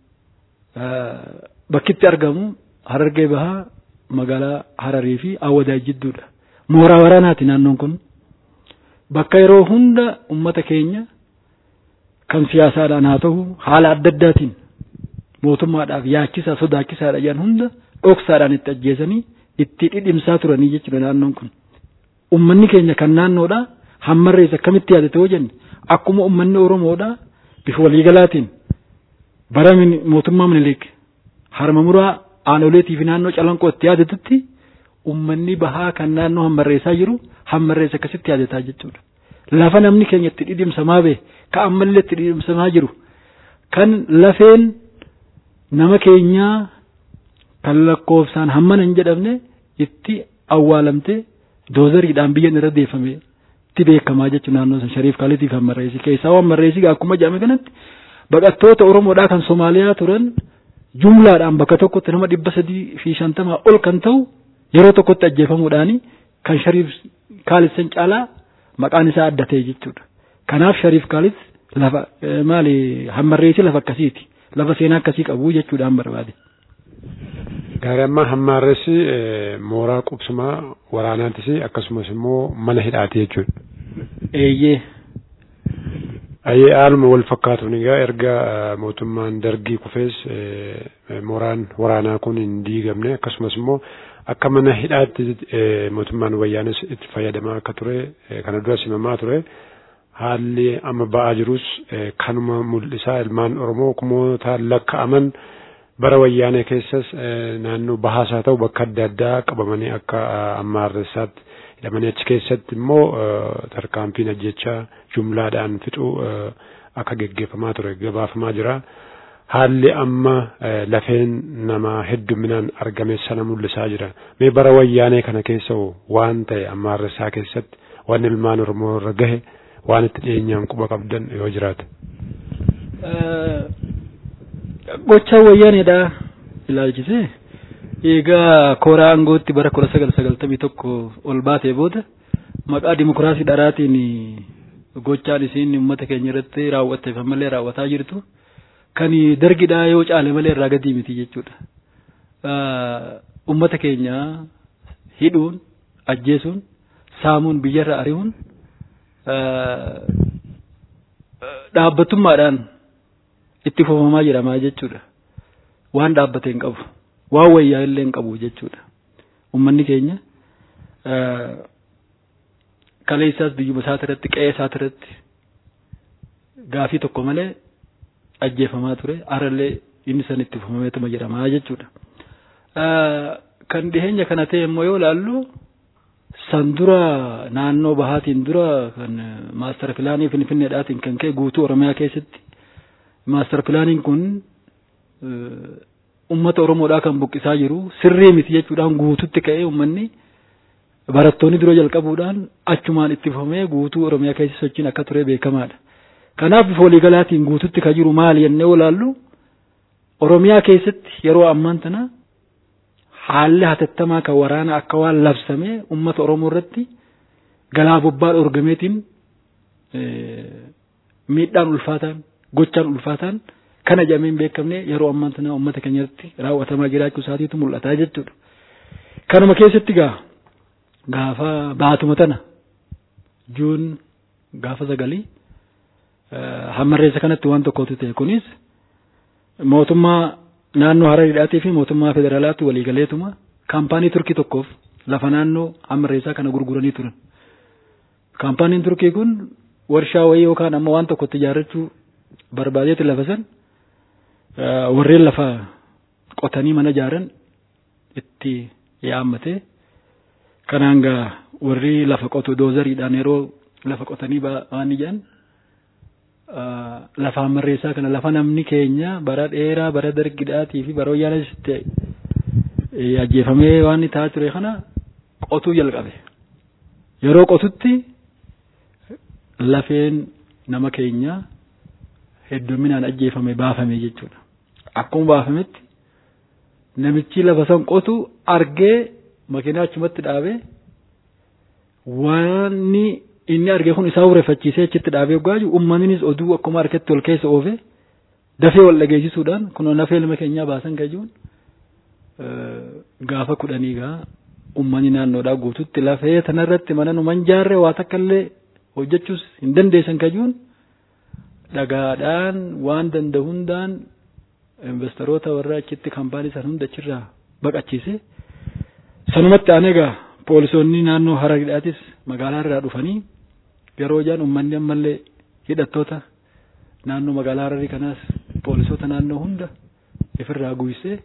bakkitti argamu Harargee Bahaa magaalaa Hararii fi Awwadaa jidduudha. Mooraa waraanaati naannoon kun. Bakka yeroo hunda uummata keenya kan siyaasaadhaan haa ta'u haala adda addaatiin mootummaadhaaf yaachisaa sodaachisaadha jedhan hunda dhoksaadhaan itti ajjeesanii itti dhidhimsaa turanii jechuudha naannoon kun. Uummanni keenya kan naannoodha hammarreessa akkamitti yaadate yoo jenne akkuma uummanni Oromoodha bifa waliigalaatiin bara mootummaa Minilik harma muraa aanoleetii fi naannoo calanqoo itti yaadatutti uummanni bahaa kan naannoo hammarreessaa jiru hammarreessa akkasitti yaadataa jechuudha. Lafa namni keenya itti dhidhimsamaa ba'e ka ammallee itti dhidhimsamaa jiru kan lafeen nama keenyaa kan lakkoofsaan hammana hin jedhamne itti awwaalamtee doozariidhaan biyyan irra deeffame itti beekamaa jechuudha naannoo san shariif kaaliitiif hammarreessi keessaa hammarreessi akkuma jedhame kanatti baqattoota Oromoodhaa kan Somaaliyaa turan jumlaadhaan bakka tokkotti nama dhibba sadii fi shantamaa ol kan ta'u yeroo tokkotti ajjeefamuudhaani kan shariif kaalit san caalaa maqaan isaa adda ta'e jechuudha. Kanaaf shariif kaalit lafa maali hammarreessi lafa akkasiiti. Lafa seenaa akkasii qabu jechuudhaan barbaade. Gaarii amma hammarreessi mooraa qubsumaa waraanaattis akkasumas immoo mana hidhaati jechuudha. Eeyyee. Ayyee haaluma wal fakkaatuun egaa erga mootummaan dargii kufees mooraan waraanaa kun hin diigamne akkasumas immoo akka mana hidhaatti mootummaan wayyaanis itti fayyadamaa akka ture kana dura simamaa ture haalli amma ba'aa jirus kanuma mul'isaa ilmaan Oromoo kumootaan lakka'aman bara wayyaanee keessas naannoo bahaas haa ta'u bakka adda addaa qabamanii akka hammarreessaatti hidhamanii achi keessatti immoo tarkaanfiin ajjechaa jumlaadhaan fixuu akka geggeeffamaa ture gabaafamaa jira. haalli amma lafeen namaa hedduminaan argame sana mul'isaa jira. Mee bara wayyaanee kana keessa waan ta'e amma har'isaa keessatti waan ilmaan Oromoo irra gahe waan itti dhiyeenyaan quba qabdan yoo jiraate. Gochaa wayyaaneedha ilaalchisee egaa kooraa aangootti bara kudha sagal sagaltamii tokko ol baatee booda maqaa dimokiraasii dharaatiin gochaan isiin uummata keenya irratti raawwatteef ammallee raawwataa jirtu kan dargidhaa yoo caale malee irraa gadii miti jechuudha. Uummata keenya hidhuun, ajjeesuun, saamuun biyyarra ari'uun dhaabbatummaadhaan itti fufamaa jedhamaa jechuudha. Waan dhaabbate hin qabu. Waan wayyaa illee hin qabu jechuudha. Uummanni keenya kaleessaas biyyuma isaati irratti qe'ee isaati irratti gaafii tokko malee ajjeefamaa ture harallee inni san itti fufameetuma jedhamaa jechuudha. Kan dhiheenya kana ta'e immoo yoo ilaallu san dura naannoo bahaatiin dura kan maastar pilaanii finfinneedhaatiin kan ka'e guutuu oromiyaa keessatti maastar pilaaniin kun ummata oromoodhaa kan buqqisaa jiru sirrii miti jechuudhaan guututti ka'ee ummanni barattoonni dura jalqabuudhaan achumaan itti fufamee guutuu oromiyaa keessa sochiin akka ture beekamaadha. Kanaaf bifa waliigalaatiin guututti ka jiru maali jennee olaallu oromiyaa keessatti yeroo ammaan tana haalli hatattamaa kan waraana akka waan labsamee ummata oromoo irratti galaa bobbaa dhorgameetiin miidhaan ulfaataan gochaan ulfaataan kana jedhamee hin beekamne yeroo ammaan tana uummata keenyatti raawwatamaa jiraachuu isaatiitu mul'ata jechuudha. Kanuma keessatti gaa gaafa baatuma tana juun gaafa sagalii hammarreessa kanatti waan tokkotu ta'e kunis mootummaa naannoo Harariidhaatii fi mootummaa federaalaatti waliigaleetuma kaampaanii turkii tokkoof lafa naannoo hammarreessaa kana gurguranii turan. Kaampaaniin turkii kun warshaa wayii yookaan amma waan tokkotti ijaarrachuu barbaadeeti lafa san warreen lafa qotanii mana ijaaran itti yaammatee kanaan gaa warri lafa qotu doozariidhaan yeroo lafa qotanii waan ijaan lafa hammarreessaa kana lafa namni keenya bara dheeraa bara dargidhaatii fi bara wayyaanasitti ajjeefamee waan ta'aa ture kana qotuu jalqabe yeroo qotutti lafeen nama keenyaa hedduminaan ajjeefame baafame jechuudha. Akkuma baafametti namichi lafa san qotu argee makiinaa achumatti dhaabee waanni inni argee kun isaa ureeffachiisee achitti dhaabee hoggaa jiru uummannis oduu akkuma harkatti ol keessa oofe dafee wal dhageessisuudhaan kunoo nafee ilma keenyaa baasan gajuun gaafa kudhanii gaa uummanni naannoodhaa guututti lafee tanarratti mana nu manjaarre waa takka illee hojjechuus hin dandeessan kajuun dhagaadhaan waan danda'u hundaan investoroota warra achitti kaampaanii san hunda achirraa baqachiise sanumatti aanee egaa poolisoonni naannoo Harariidhaatis magaalaa irraa dhufanii yeroo jaan uummanni ammallee hidhattoota naannoo magaalaa Hararii kanaas poolisoota naannoo hunda ifirraa guysee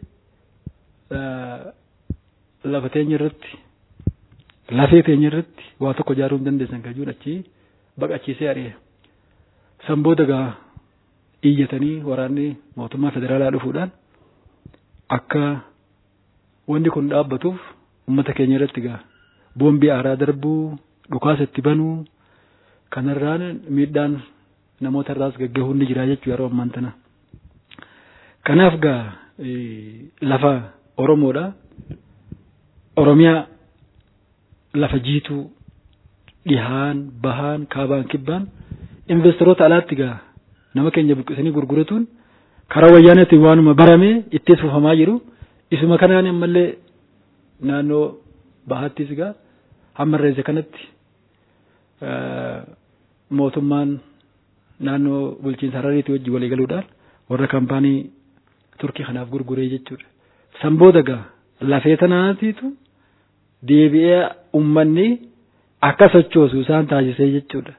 lafa teenya irratti lafee teenya irratti waa tokko ijaaruu hin dandeessan kajuun achi baqachiisee ari'e. San booda gaa iyyatanii waraanni mootummaa federaalaa dhufuudhaan akka wanni kun dhaabbatuuf uummata keenya irratti gaa boombii aaraa darbuu dhukaasa itti banuu kanarraan miidhaan namoota irraas gaggeessuu ni jira jechuu yeroo ammaan tana. Kanaaf gaa lafa Oromoodha. Oromiyaa lafa jiituu dhihaan bahaan kaabaan kibbaan investoroota alaatti gaa nama keenya buqqisanii gurguratuun karaa wayyaaneetiin waanuma baramee itti fufamaa jiru isuma kanaan ammallee naannoo bahattis gaa hammarreessa kanatti mootummaan naannoo bulchiinsa Harariitii wajjin walii galuudhaan warra kaampaanii turkii kanaaf gurguree jechuudha. San booda gaa lafee tanaatiitu deebi'ee uummanni akka sochoosu isaan taasisee jechuudha.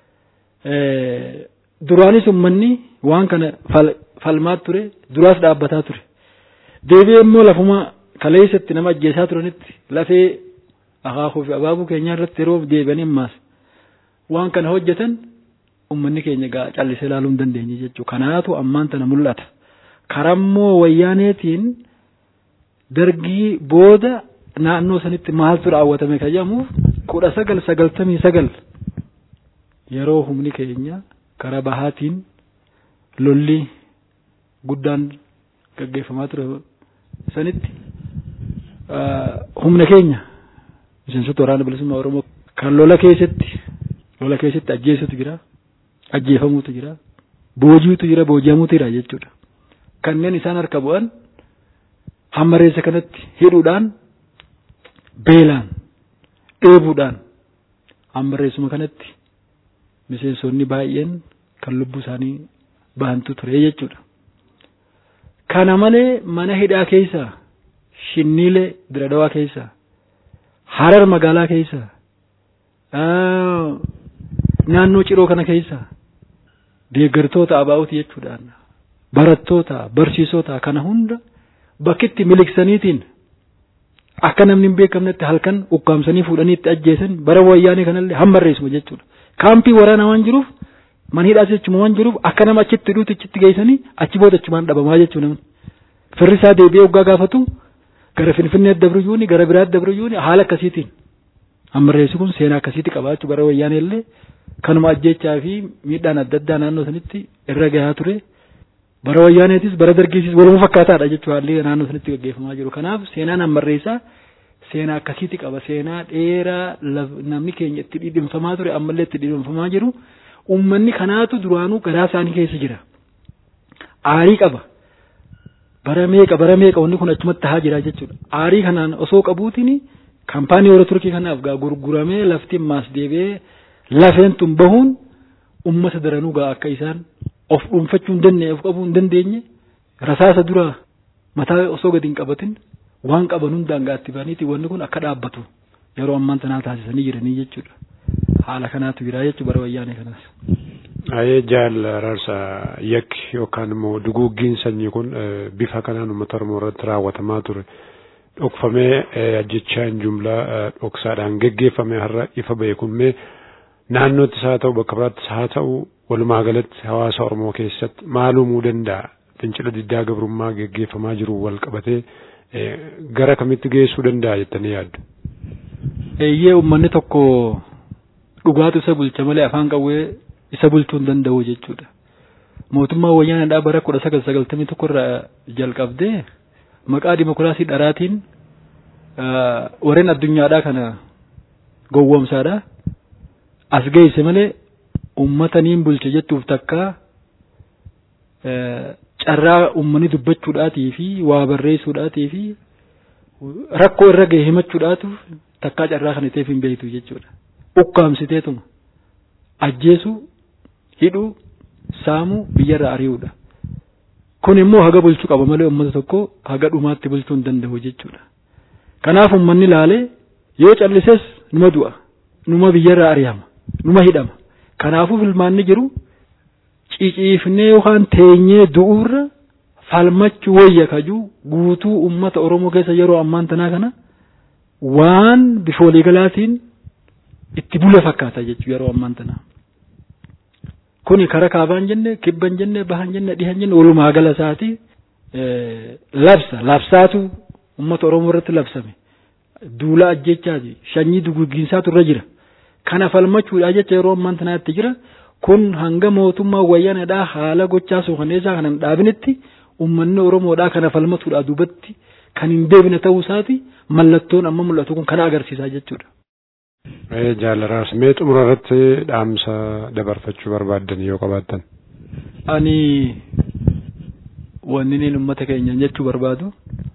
Duraanis uummanni waan kana falmaa ture duraas dhaabbataa ture. Deebi'ee immoo lafuma kaleessatti nama ajjeesaa turanitti lafee akaakuu fi abaabuu keenyaa irratti yeroo deebi'anii ammaas waan kana hojjetan uummanni keenya gaa callisee ilaaluu hin dandeenye jechuudha. Kanaatu ammaan tana mul'ata. karammoo wayyaaneetiin dargii booda naannoo sanitti maaltu raawwatame ka jedhamuuf kudha sagal sagaltamii sagal yeroo humni keenya karaa bahaatiin lolli guddaan gaggeeffamaa ture sanitti humna keenya miseensota waraana bilisummaa Oromoo kan lola keessatti lola keessatti ajjeesutu jira ajjeefamuutu jira boojiitu jira booji'amuutu jira jechuudha kanneen isaan harka bu'an hammareessa kanatti hidhuudhaan beelaan dheebuudhaan hammareessuma kanatti miseensonni baay'een kan lubbuu isaanii bahantu ture jechuudha. Kana malee mana hidhaa keessaa shinniilee diradawaa keessaa harar magaalaa keessaa naannoo ciroo kana keessaa deeggartoota abaa'uuti jechuudhaan barattoota barsiisota kana hunda bakkitti miliksaniitiin akka namni hin beekamnetti halkan ukkaamsanii fuudhanii itti ajjeesan bara wayyaanee kanallee hammarreessuma jechuudha. Kaampii waraanaa waan jiruuf mana hidhaas jechuma waan jiruuf akka nama achitti hidhuutti achitti geessanii achi booda achumaan dhabamaa jechuu namni. Firri isaa deebi'ee waggaa gaafatu gara Finfinnee dabriyyuuni gara biraatti dabriyyuuni haala akkasiitiin hammarreessi kun seenaa akkasiitti qabaachuu bara wayyaanee illee kanuma ajjechaa fi miidhaan adda addaa naannoo sanitti irra gahaa ture. bara wayyaaneetis bara dargiisis waluma fakkaataadha jechuu haalli naannoo sanitti gaggeeffamaa jiru kanaaf seenaan hammarreessaa seenaa akkasiitti qaba seenaa dheeraa namni keenya itti dhidhimfamaa ture ammallee itti dhidhimfamaa jiru ummanni kanaatu duraanuu garaa isaanii keessa jira aarii qaba bara meeqa bara meeqa wanni kun achumatti tahaa jira jechuudha aarii kanaan osoo qabuutiin kaampaanii warra turkii kanaaf gaa gurguramee lafti maas deebi'ee lafeen tun bahuun ummata daranuu gaa akka isaan of dhuunfachuu hin dandeenye of qabuu hin dandeenye rasaasa dura mataa osoo gadi hin qabatin waan qaban hundaan gaatti baniiti wanni kun akka dhaabbatu yeroo ammaan tanaa taasisanii jiranii jechuudha. Haala kanaatu jira jechuudha bara wayyaanee kanaas. Ayee jaal raarsa yakki yookaan immoo duguuggiin sanyii kun bifa kanaan uummata Oromoo irratti raawwatamaa ture. Dhokfamee ajjechaan jumlaa dhoksaadhaan geggeeffame har'a ifa ba'e kun mee naannoottis haa ta'u bakka biraattis haa ta'u walumaa galatti hawaasa Oromoo keessatti maal uumuu danda'a fincila diddaa gabrummaa geggeeffamaa jiru wal qabatee gara kamitti geessuu danda'a jettanii yaaddu. Eeyyee uummanni tokko dhugaatu isa bulcha malee afaan qawwee isa bulchuu hin danda'u jechuudha. Mootummaan wayyaanadhaa bara kudha sagal sagaltamii tokko irraa jalqabdee maqaa dimokiraasii dharaatiin warreen addunyaadhaa kana gowwoomsaadha. As geesse malee ummata niin bulche jettuuf takka carraa ummanni dubbachuudhaatii fi waa barreessuudhaatii fi rakkoo irra gahe himachuudhaatu takkaa carraa kana ta'eef hin beektu jechuudha. Ukkaamsiteetuma ajjeesuu hidhuu saamuu biyyarraa ari'uudha. Kun immoo haga bulchuu qaba malee uummata tokko haga dhumaatti bulchuu hin danda'u jechuudha. Kanaaf uummanni laalee yoo callises numa du'a numa biyyarraa ari'ama numa hidhama. Kanaafuu filmaanni jiru ciciifnee yookaan teenyee du'uurra falmachuu wayya kajuu guutuu uummata Oromoo keessa yeroo ammaan tanaa kana waan bifa waliigalaatiin itti bule fakkaata jechuudha yeroo ammaan tanaa. Kuni kara kaabaan jenne kibban jenne bahan jenne dhihan jenne walumaa gala isaati labsa labsaatu uummata Oromoo irratti labsame duula ajjechaati sanyii duguugginsaatu irra jira. kana falmachuudha jecha yeroo ammaan tanaatti jira kun hanga mootummaa wayyaanadhaa haala gochaa suukaneessaa kana hin dhaabinitti uummanni oromoodhaa kana falmatuudha duubatti kan hin deebine ta'uu isaati mallattoon amma mul'atu kun kana agarsiisaa jechuudha. Jaalaraas mee xumura irratti dhaamsa dabarfachuu barbaaddan yoo qabaattan. Ani wanni inni uummata keenya jechuu barbaadu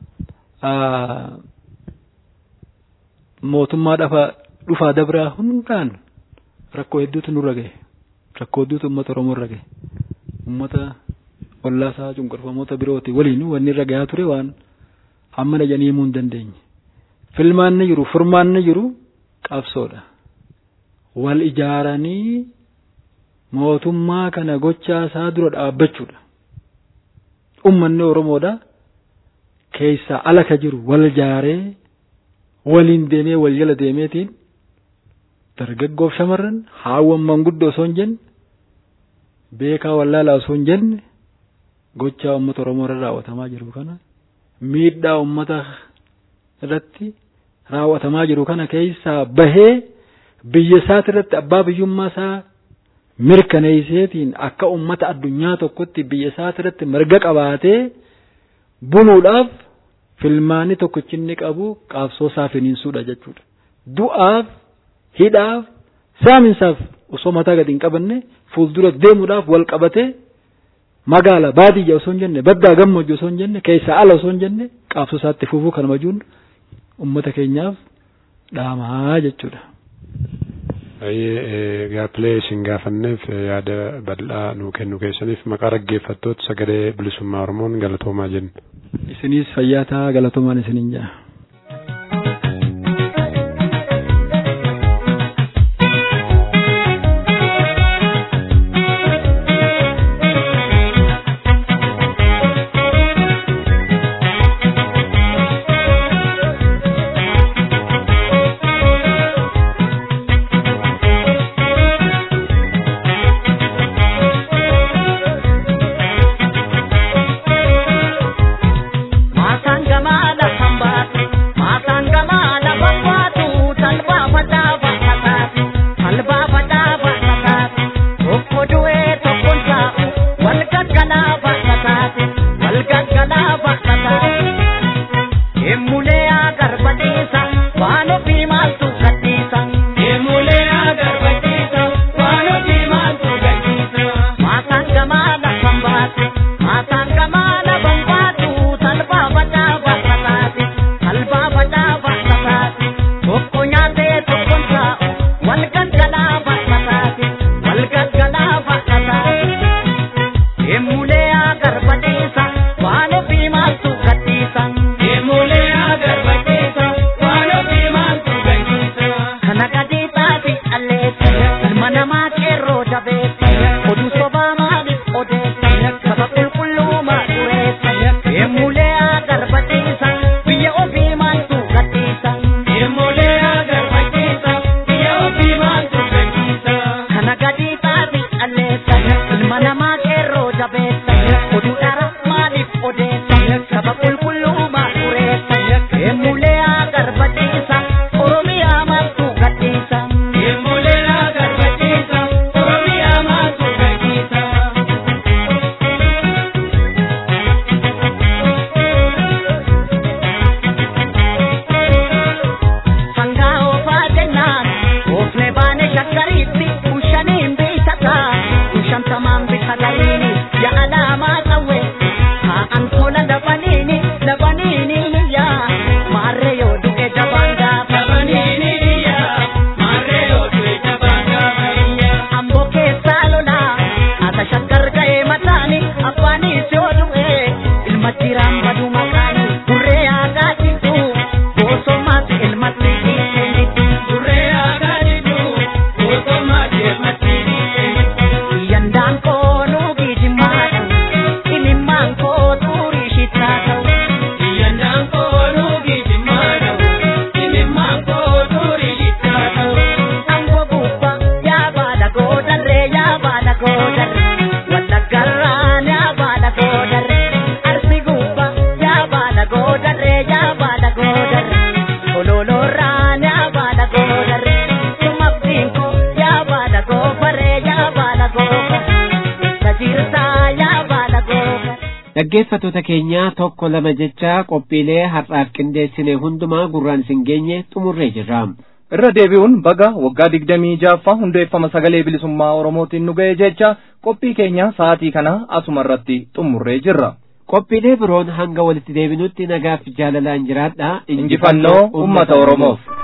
mootummaa dhafa dhufaa dabraa hundaan rakkoo hedduutu nurra gahe rakkoo hedduutu uummata oromoo irra gahe uummata ollaasaa cunqurfamoota birooti waliin wanni irra gahaa ture waan hammana jedhanii himuu hin dandeenye filmaanni jiru furmaanni jiru qabsoodha wal ijaaranii mootummaa kana gochaa isaa dura dhaabbachuudha ummanni oromoodha keessaa ala ka jiru wal ijaaree waliin deemee wal jala deemeetiin dargaggoof shamarran haawwan manguddoo osoo hin jenne beekaa wallaalaa osoo hin jenne gochaa uummata Oromoo irra raawwatamaa jiru kana miidhaa uummata irratti raawwatamaa jiru kana keessaa bahee biyya isaati irratti abbaa biyyummaa isaa mirkaneesseetiin akka uummata addunyaa tokkotti biyya isaati irratti mirga qabaatee buluudhaaf filmaanni tokkichi inni qabu qabsoo isaa finiinsuudha jechuudha. Du'aaf, hidhaaf, saaminsaaf osoo mataa gadi hin qabanne fuuldura deemuudhaaf wal qabatee magaala baadiyyaa osoo hin jenne baddaa gammoojjii osoo hin jenne keessaa ala osoo hin jenne qabsoo isaatti fufuu kan majuun uummata keenyaaf dhaamaa jechuudha. Baay'ee gaaffilee isin gaafanneef yaada bal'aa nuu kennu keessaniif maqaa dhaggeeffattoota sagalee bilisummaa Oromoon galatoomaa jenna. Isinis fayyaa ta'aa galatoomaan isiniin jaa. dhaggeeffattoota keenya tokko lama jecha qophiilee har'aaf qindeessine hundumaa gurraan isin geenye xumurree jirra. irra deebi'uun baga waggaa digdamii jaaffaa hundeeffama sagalee bilisummaa oromootiin nu ga'e jecha qophii keenya sa'aatii kana asuma irratti xumurree jirra. qophiilee biroon hanga walitti deebinutti nagaaf jaalalaan jiraadha injifannoo ummata oromoof.